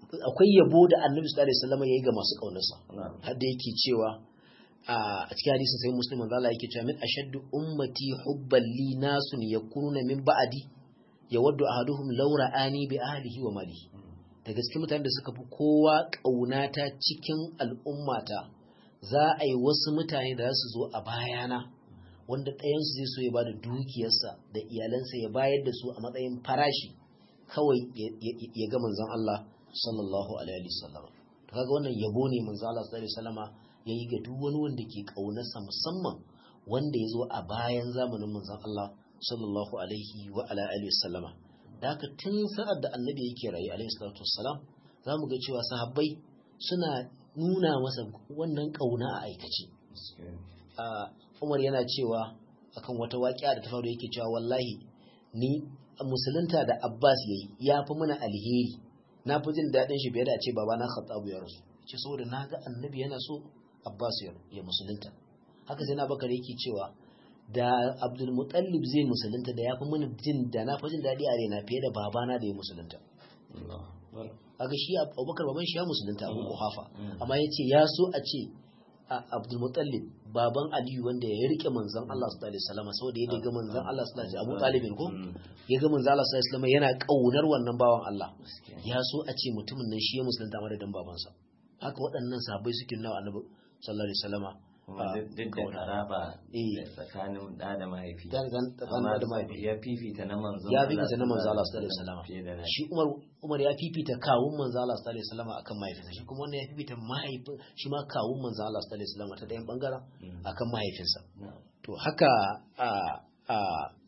A: akwai yabo da annabi sallallahu alaihi wasallam yayi ga masu kaunarsa har da yake cewa a cikin hadisin sai muslim manzo Allah yake cewa min ashaddu ummati hubban li nasun yakununa min ba'di yawaddu ahaduhum law ra'ani bi ahlihi wa malihi da gaske mutanen da suka fi kowa kaunata cikin al'ummata za a yi wasu mutane da za su zo a bayana wanda ɗayansu zai so ya ba da dukiyarsa da iyalansa ya bayar da su a matsayin farashi kawai ya ga manzon Allah sallallahu alaihi wasallam to kaga wannan yabo ne manzon Allah sallallahu alaihi wasallama yayi ga duk wani wanda ke kaunarsa musamman wanda ya zo a bayan zamanin manzon Allah sallallahu alaihi wa ala alihi wasallama da haka tun sa'ad da annabi yake rayu alaihi salatu wassalam zamu ga cewa sahabbai suna nuna masa wannan kauna a aikace Umar yana cewa akan wata waƙiya da ta faru yake cewa wallahi ni musulunta da Abbas yayi ya fi mana alheri na fi jin daɗin shi fiye da a ce babana Khattabu ya rasu ce saboda na ga annabi yana so Abbas ya musulunta haka sai na bakar yake cewa da Abdul Muttalib zai musulunta da ya fi mana jin da na fi jin daɗi a raina fiye da babana da ya musulunta kaga shi Abubakar baban shi ya musulunta Abu Quhafa amma yace ya so a ce Abdul Muttalib baban Aliyu wanda ya rike manzon Allah sallallahu alaihi wasallam saboda ya ga manzon Allah sallallahu alaihi wasallam Abu Talib ko ya ga manzon Allah sallallahu alaihi wasallam yana kaunar wannan bawan Allah ya so a ce mutumin nan shi ya musulunta madadin babansa haka waɗannan sahabbai suke nawa Annabi sallallahu alaihi wasallam
B: duk da karaba tsakanin da da mahaifi
A: da mahaifi
B: ya fifita na manzon
A: ya fifita na manzon Allah sallallahu alaihi wasallam shi Umar Umar ya fifita kawun manzon Allah sallallahu alaihi wasallam akan mahaifinsa shi kuma wannan ya fifita mahaifin shi ma kawun manzon Allah sallallahu alaihi wasallam ta dayan bangaren akan mahaifinsa to haka a a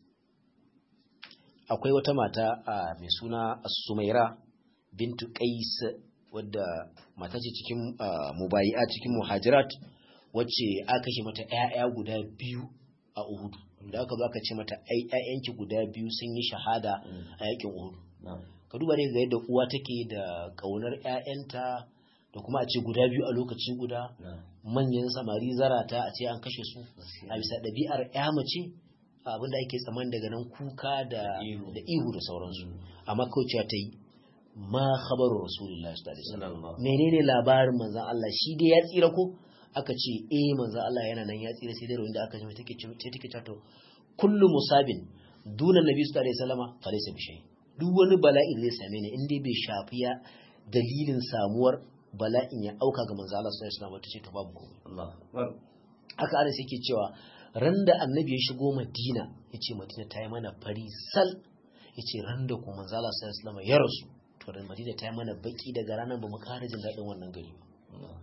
A: akwai wata mata mai suna Sumaira bintu Qais wadda mata ce cikin mubayi'a cikin muhajirat wacce aka kashe mata ‘ya'ya guda biyu a Uhudu, da aka zo aka ce mata ‘ya'yanki guda biyu sun yi shahada a yakin Uhudu. Ka duba ne ga yadda uwa take da ƙaunar ‘ya'yanta da kuma a ce guda biyu a lokaci guda manyan samari zarata a ce an kashe su a bisa ɗabi'ar ‘ya mace abinda ake tsaman daga nan kuka da ihu da sauransu amma kawai ta yi ma khabaru rasulullahi sallallahu alaihi wasallam menene labarin manzon Allah shi dai ya tsira ko aka ce eh manzo Allah yana nan ya tsira sai dai wanda aka jima take ce take ta to kullu musabin duna nabi sallallahu alaihi wasallama falaysa bishay duk wani bala'i da zai same ni in dai bai shafi ya dalilin samuwar bala'in ya auka ga manzo Allah sallallahu alaihi wasallama tace to babu komai Allah aka ana sai ke cewa ran da annabi ya shigo Madina yace Madina ta yi mana fari sal yace ran da kuma manzo Allah sallallahu alaihi wasallama ya rasu to ran Madina ta yi mana baki daga ranar ba mu kara jin daɗin wannan gari ba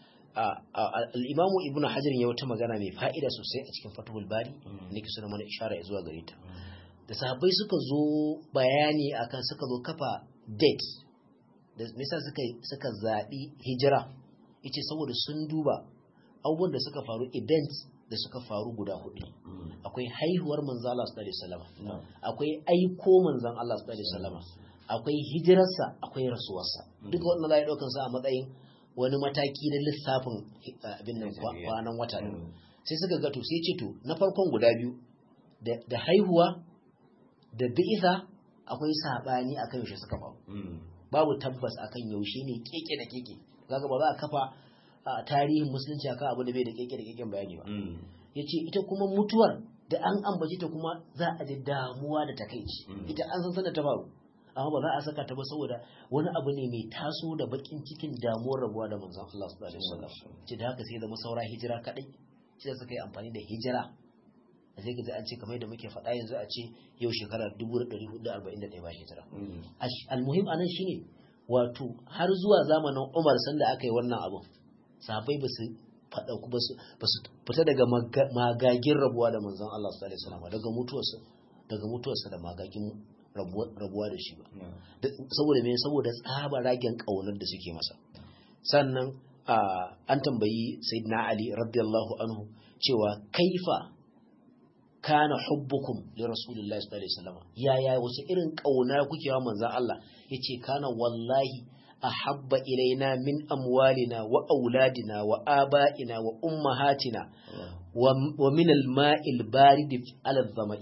A: al'imamu ibn hajar ya wata magana mai fa'ida sosai a cikin fatuhul bari ne ke suna mana ishara zuwa gare ta da sahabbai suka zo bayani akan suka zo kafa date da nisa suka zaɓi hijira ita saboda sun duba abubuwan da suka faru events da suka faru guda hudu akwai haihuwar manzo Allah sallallahu alaihi wasallam akwai aiko manzon Allah sallallahu alaihi wasallam akwai hijirarsa akwai rasuwarsa duka wannan za a ɗaukar sa a matsayin wani mataki na lissafin abin nan kwanan wata ne sai suka ga to sai ce to na farkon guda biyu da haihuwa da bi'isa akwai sabani akan yaushe suka faru babu tabbas akan yaushe ne keke da keke kaga ba za a kafa tarihin musulunci akan abu da bai da keke da keken bayani ba yace ita kuma mutuwar da an ambaci ta kuma za a ji damuwa da takaici ita an san sanar ta faru amma ba za a saka ta ba saboda wani abu ne mai taso da bakin cikin damuwar rabuwa da manzon Allah sallallahu alaihi wasallam ce da haka sai zama saura hijira kadai shi da suka yi amfani da hijira a sai kaji an ce kamar da muke faɗa yanzu a ce yau shekara 1441 ba hijira almuhim anan shine wato har zuwa zamanin Umar sanda aka yi wannan abun sahabbai ba su faɗa ba su fita daga magagin rabuwa da manzon Allah sallallahu alaihi wasallam daga mutuwarsa daga mutuwarsa da magagin rabuwa da shi ba saboda me saboda tsaba ragen kaunar da suke masa sannan an tambayi sayyidina ali radiyallahu anhu cewa kaifa kana hubbukum li rasulillahi sallallahu alaihi wasallam yaya wace irin kauna kuke wa manzon Allah yace kana wallahi ahabba ilaina min amwalina wa auladina wa aba'ina wa ummahatina wa min al-ma'il barid ala dhamai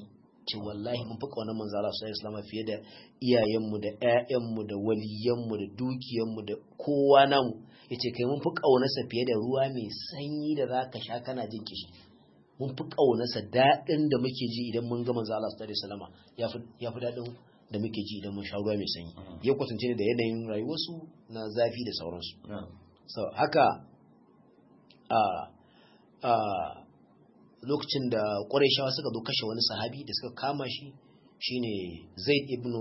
A: ce wallahi mun fi kaunar manzo Allah sallallahu alaihi wasallam fiye da iyayenmu da ƴaƴanmu da waliyanmu da dukiyanmu da kowa namu yace kai mun fi kaunarsa fiye da ruwa mai sanyi da zaka sha kana jin kishi mun fi kaunarsa daɗin da muke ji idan mun ga manzo Allah sallallahu alaihi wasallam yafi yafi daɗin da muke ji idan mun sha ruwa mai sanyi ya kwatance ne da yanayin rayuwarsu na zafi da sauransu so haka a a lokacin da ƙwarai suka zo kashe wani sahabi da suka kama shi shine zaid ibn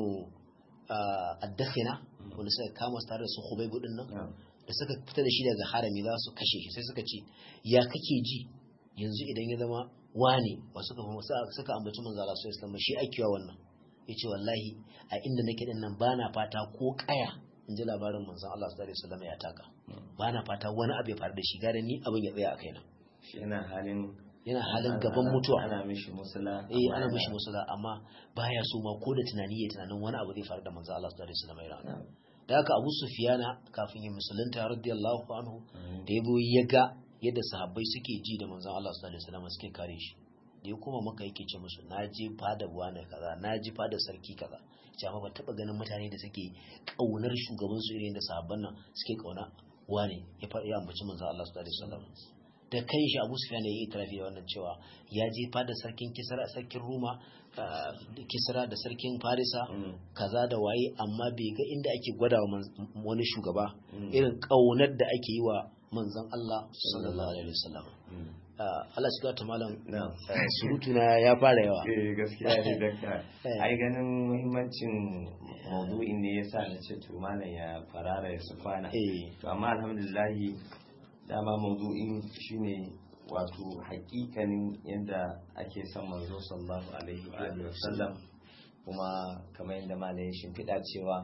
A: addakhina wanda suka kama su tare da su hubai budin nan da suka fita da shi daga harami za su kashe shi sai suka ce ya kake ji yanzu idan ya zama wane ba suka suka ambaci manzo Allah sallallahu alaihi shi akewa wannan yace wallahi a inda nake din nan bana fata ko kaya in ji labarin manzo Allah sallallahu alaihi wasallam ya taka bana fata wani abu ya faru da shi gare ni abin ya tsaya a kaina
B: shi yana halin
A: yana halin gaban mutuwa
B: ana mishi musula
A: eh ana mishi musula amma baya so ma ko da tunani ya tunanin wani abu zai faru da manzo Allah sallallahu alaihi wasallam ya rana da haka Abu Sufyana kafin ya musulunta radiyallahu anhu da yabo ya ga yadda sahabbai suke ji da manzon Allah sallallahu alaihi wasallam suke kare shi da ya kuma maka yake ce musu na je fada wani kaza na ji fada sarki kaza ce amma ban taba ganin mutane da suke kaunar shugaban su irin da sahabban nan suke kauna wane ya ya ambaci manzon Allah sallallahu alaihi wasallam da kan shi Abu Sufyan ya yi tarafi da wannan cewa ya je fada sarkin Kisra sarkin Roma Kisra da sarkin Farisa kaza da waye amma bai ga inda ake gwada wani shugaba irin kaunar da ake yi wa manzon Allah sallallahu alaihi wasallam Allah shiga ta malam surutu na ya fara yawa
B: eh gaskiya ne dakta ai ganin muhimmancin maudu'in ne yasa na ce to malam ya farara ya su kwana to amma alhamdulillah dama maudu'in shine wato hakikanin yadda ake son manzo sallallahu alaihi wa sallam kuma kamar yadda malam ya shimfiɗa cewa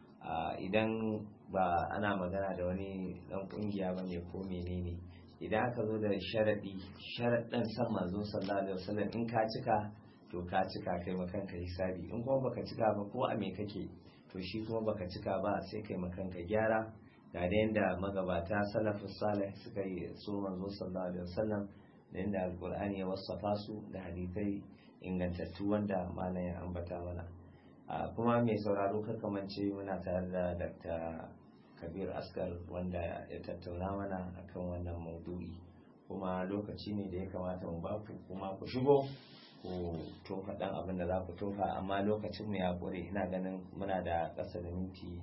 B: idan ba ana magana da wani dan kungiya bane ko menene idan aka zo da sharadi sharaɗin san manzo sallallahu alaihi wasallam in ka cika to ka cika kai makanka hisabi in kuma baka cika ba ko a me kake to shi kuma baka cika ba sai kai makanka gyara ga da yanda magabata salafus salih suka yi so manzo sallallahu alaihi wasallam da yanda alqur'ani ya wasafa su da hadisai ingantattu wanda malam ya ambata mana kuma mai sauraro kamance muna tare da dr kabir askar wanda ya tattauna mana akan wannan maudu'i kuma lokaci ne da ya kamata mu baku kuma ku shigo ku tofa dan abin da za ku tofa amma lokacin mu ya kure ina ganin muna da ƙasa da minti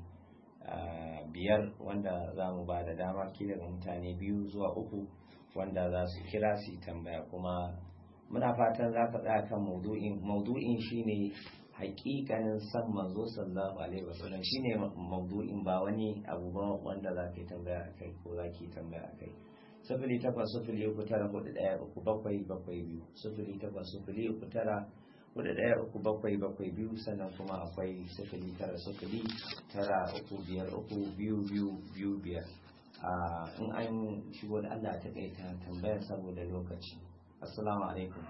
B: biyar wanda za mu ba da dama kila ga mutane biyu zuwa uku wanda za su kira su tambaya kuma muna fatan za ka tsaya kan maudu'in maudu'in shine hakikanin san manzo sallallahu alaihi wasallam shine maudu'in ba wani abu ba wanda za ka yi tambaya akai ko za ki tambaya akai sifili takwas sifili uku tara hudu ɗaya uku bakwai bakwai biyu sifili takwas sifili uku tara hudu ɗaya uku bakwai bakwai biyu sannan kuma akwai sifili tara sifili tara uku biyar uku biyu biyu biyu biyar in an shigo da Allah ta kaita tambayar saboda lokaci assalamu alaikum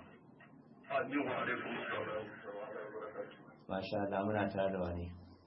B: Masha Allah muna tare da wani.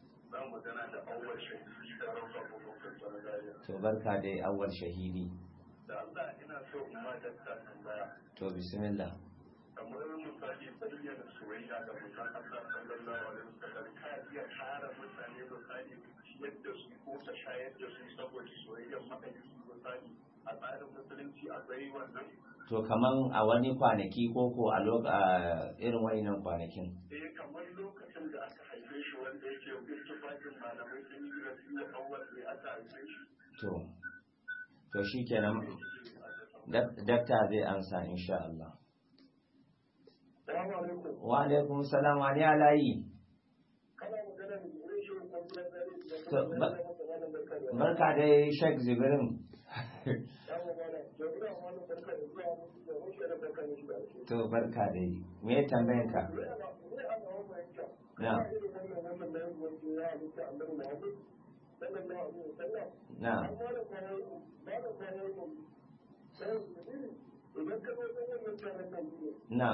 B: To barka da awwal shahidi.
C: Da Allah ina so in ma dakta tambaya.
B: To bismillah.
C: Kamar misali bayyana soyayya da mutan Allah sallallahu alaihi wasallam ka iya tara mutane misali ciyar da su ko ta shayar da su saboda soyayyar mahaifi misali a tsarin musulunci akwai wannan.
B: To kaman a wani kwanaki ko ko a irin wayannan kwanakin.
C: Eh kamar lokacin da aka haife shi wanda yake ittifaqin malamai sun yi rasu da awwal ne aka haife shi.
B: To to shikenan dakta zai ansa insha Allah.
C: Assalamu alaikum.
B: Wa alaikum salam wa ni alayi.
C: Kana magana da wurin shi ko kuma
B: To, ba- Barka dai Sheikh Zibrin. To barka dai. Me tambayan ka? Na. Na. Na.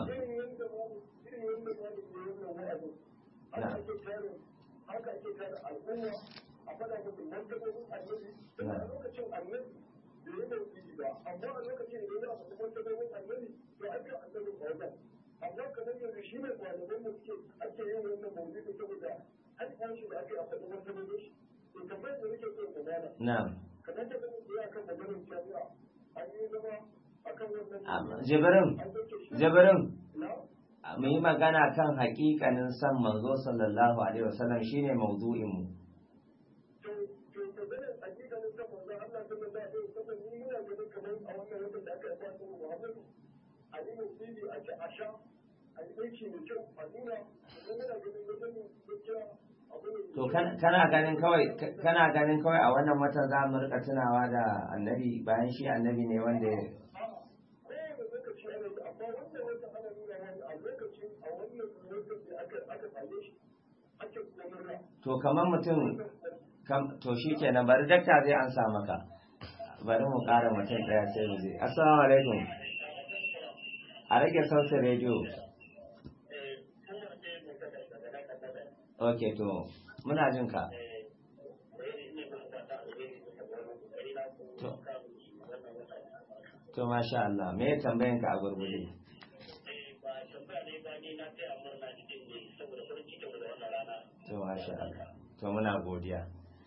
C: haka ake tare al'umma a faɗa musu martabobin annabi don a lokacin annabi da ya mai ba amma a lokacin da ya faɗi martabobin annabi to an ga annabin a wajen amma kamar yanzu shi ne malaman da suke ake yin wannan mawuzi saboda an tashi da ake a faɗi wata mazo shi to kamar da nake so ku gana
B: na'am
C: kamar da kuma ku yi akan maganar jami'a an yi zama akan wannan
B: Amma, jibirin
C: an dauke shi
B: jibirin
C: na
B: mu yi magana kan haƙiƙanin san manzo sallallahu alaihi wasallam shine maudu'in mu
C: to to maganar hakikanin kan manzon Allah sallallahu alaihi wasallam ni ina ganin kamar a wannan watan da aka yi fatan Muhammadu a yi nasibi a ci a sha a yi aiki mai kyau a nuna kuma ina ganin wajen gaskiya abu ne
B: to kan- kana ganin kawai kana ganin kawai a wannan watan za mu rika tunawa da annabi bayan shi annabi ne wanda
C: kowane lokaci ana yi amma wannan wata ana nuna wani a lokacin a wannan lokacin da aka aka same shi ake kuma murna
B: to kamar mutum kam to shi kenan bari dakta zai ansa maka bari mu ƙara mutum ɗaya sai mu je assalamu alaikum a rage sautin rediyo ok to muna jin ka to to masha Allah me tambayan ka a gurgurde to masha Allah to muna godiya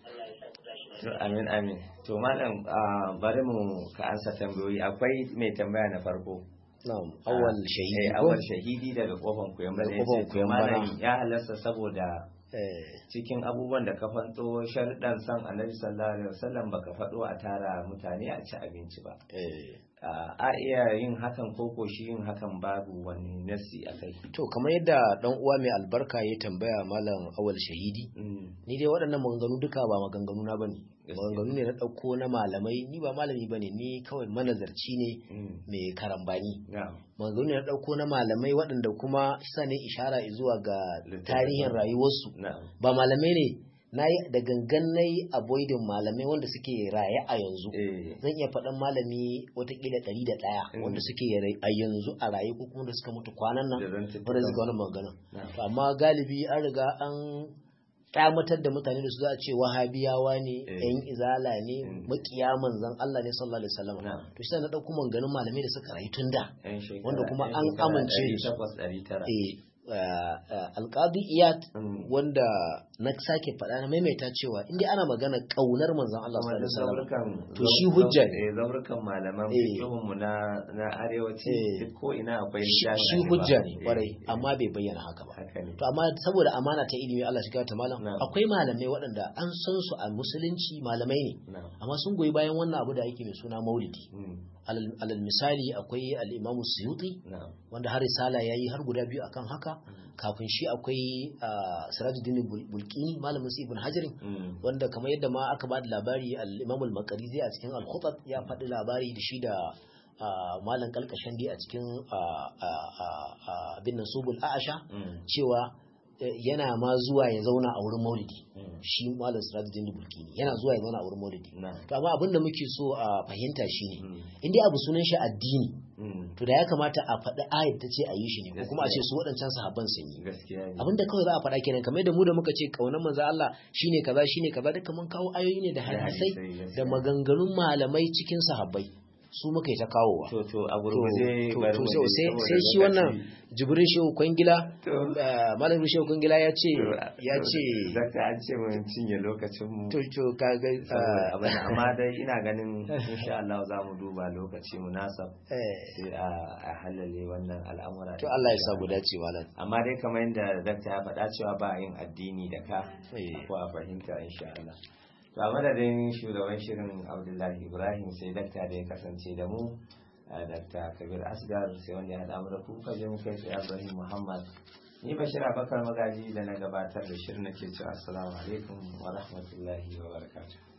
B: to amin amin to malam ah, bari mu ka ansa tambayoyi akwai mai tambaya na farko
A: na'am awwal shahidi
B: eh
A: ko
B: awal shahidi daga kofan kuyamba da
A: Daga kofan
B: yace to
A: Kuyambana.
B: malam ya halasta saboda
A: eh
B: cikin abubuwan da ka fanto sharuɗan san annabi sallallahu alaihi wasallam baka faɗo a tara mutane a ci abinci ba
A: eh
B: Ah, a iya yin hakan ko ko shi yin hakan babu wani nasi a kai
A: to kamar yadda dan uwa mai albarka ya tambaya malam awal shahidi
B: Mm,
A: ni dai waɗannan maganganu duka ba maganganu na bane
B: Gaskiya.
A: maganganu ne na ɗauko na malamai ni ba malami bane ni kawai manazarci ne
B: mm,
A: mai karambani
B: na'am,
A: maganganu ne na ɗauko na malamai waɗanda kuma sa ne ishara zuwa ga
B: Littattafan.
A: tarihin rayuwarsu
B: na'am,
A: ba malamai ne na yi da gangan na yi avoiding malamai wanda suke raye a yanzu
B: eh,
A: zan iya faɗan malami watakila ɗari da ɗaya
B: Mm.
A: wanda suke rai- a yanzu a raye ko kuma da suka mutu kwanan nan
B: da zan
A: wanda suka wani magana
B: Na'am.
A: to amma galibi an riga an kyamatar da mutane da su za a ce wahabiyawa ne
B: Eh.
A: yan izala ne
B: Mm.
A: makiya manzan Allah ne sallallahu alaihi wasallam
B: Na'am.
A: to shi na ɗauko maganganun malamai da suka rayu tun da
B: Yan shekara-
A: wanda kuma
B: yan
A: an
B: shekara
A: amince
B: ɗari
A: da su.
B: takwas, ɗari tara.
A: eh alƙadi iyad
B: Mm.
A: wanda na sake faɗa na maimaita cewa inda ana magana ƙaunar manzon Allah
B: Kuma
A: sallallahu
B: duk
A: alaihi wasallam
B: zaurukan-
A: To shi
B: zau-
A: hujja ne.
B: eh, zaurukan malaman
A: Eh.
B: fikihunmu na na arewaci
A: Eh.
B: duk ko ina akwai
A: shi
B: littafi
A: shi
B: a gaba.
A: hujja ne
B: Eh,
A: kwarai
B: eh,
A: amma bai bayyana haka ba
B: haka ne
A: to amma saboda amana ta ilimi Allah shiga ta malam
B: Na'am.
A: akwai malamai waɗanda an san su a musulunci malamai ne
B: na'am
A: amma sun goyi bayan wannan abu da ake mai suna maulidi
B: mm,
A: alal alal misali akwai al-Imam Suyuti
B: na'am
A: wanda har risala yayi har guda biyu akan haka kafin shi akwai ah, Sirajuddin Bul- Bulqini malamin su Ibn Hajar
B: mm,
A: wanda kamar yadda ma aka ba da labari al-Imam al-Maqrizi a cikin al-Khutat ya faɗi labari da shi da ah, malam Kalkashandi a cikin ah, ah, ah, ah, bin Nasubul A'asha
B: mm,
A: cewa eh, yana ma zuwa ya zauna a wurin Maulidi
B: mm,
A: shi malam Sirajuddin Bulqini yana zuwa ya zauna a wurin Maulidi
B: na'am
A: to amma abin da muke so a fahimta shine
B: mm,
A: in dai abu sunan shi addini
B: mm,
A: to da ya kamata a faɗi ayat ta ce a yi shi ne ko kuma a ce su waɗancan sahabban sun yi
B: gaskiya ne
A: abin da kawai za a faɗa kenan kamar yadda mu da muka ce kaunar manzo Allah shine kaza shine kaza duka mun kawo ayoyi ne da hadisai
B: gaskiya.
A: da maganganun malamai cikin sahabbai su muka yi ta kawowa
B: to to a
A: to
B: gurguje
A: to-
B: bari
A: to
B: mu
A: sai
B: je
A: sai-
B: saboda
A: sai shi
B: lokaci.
A: wannan jibrin shehu kwangila
B: To.
A: eh, malamin shehu kwangila ya ce ya ce
B: zaka an ce mun cinye lokacin mu
A: to to kaga
B: saboda abin amma dai ina ganin insha Allah za mu duba lokaci munasab
A: eh,
B: sai a a halale wannan al'amura
A: to Allah ya sa guda ce malam
B: amma dai kamar yadda dakta ya faɗa cewa ba a yin addini da ka
A: Eh.
B: ko a fahimta insha Allah to a madadin shugaban shirin Abdullahi Ibrahim sai dakta da ya kasance da mu a dakta Kabir Asgar sai wanda ya haɗa mu da ku kaje mu kai tsaye Ibrahim Muhammad ni Bashir Abakar Magaji da na gabatar da shirin nake cewa assalamu alaikum wa rahmatullahi wa barakatuh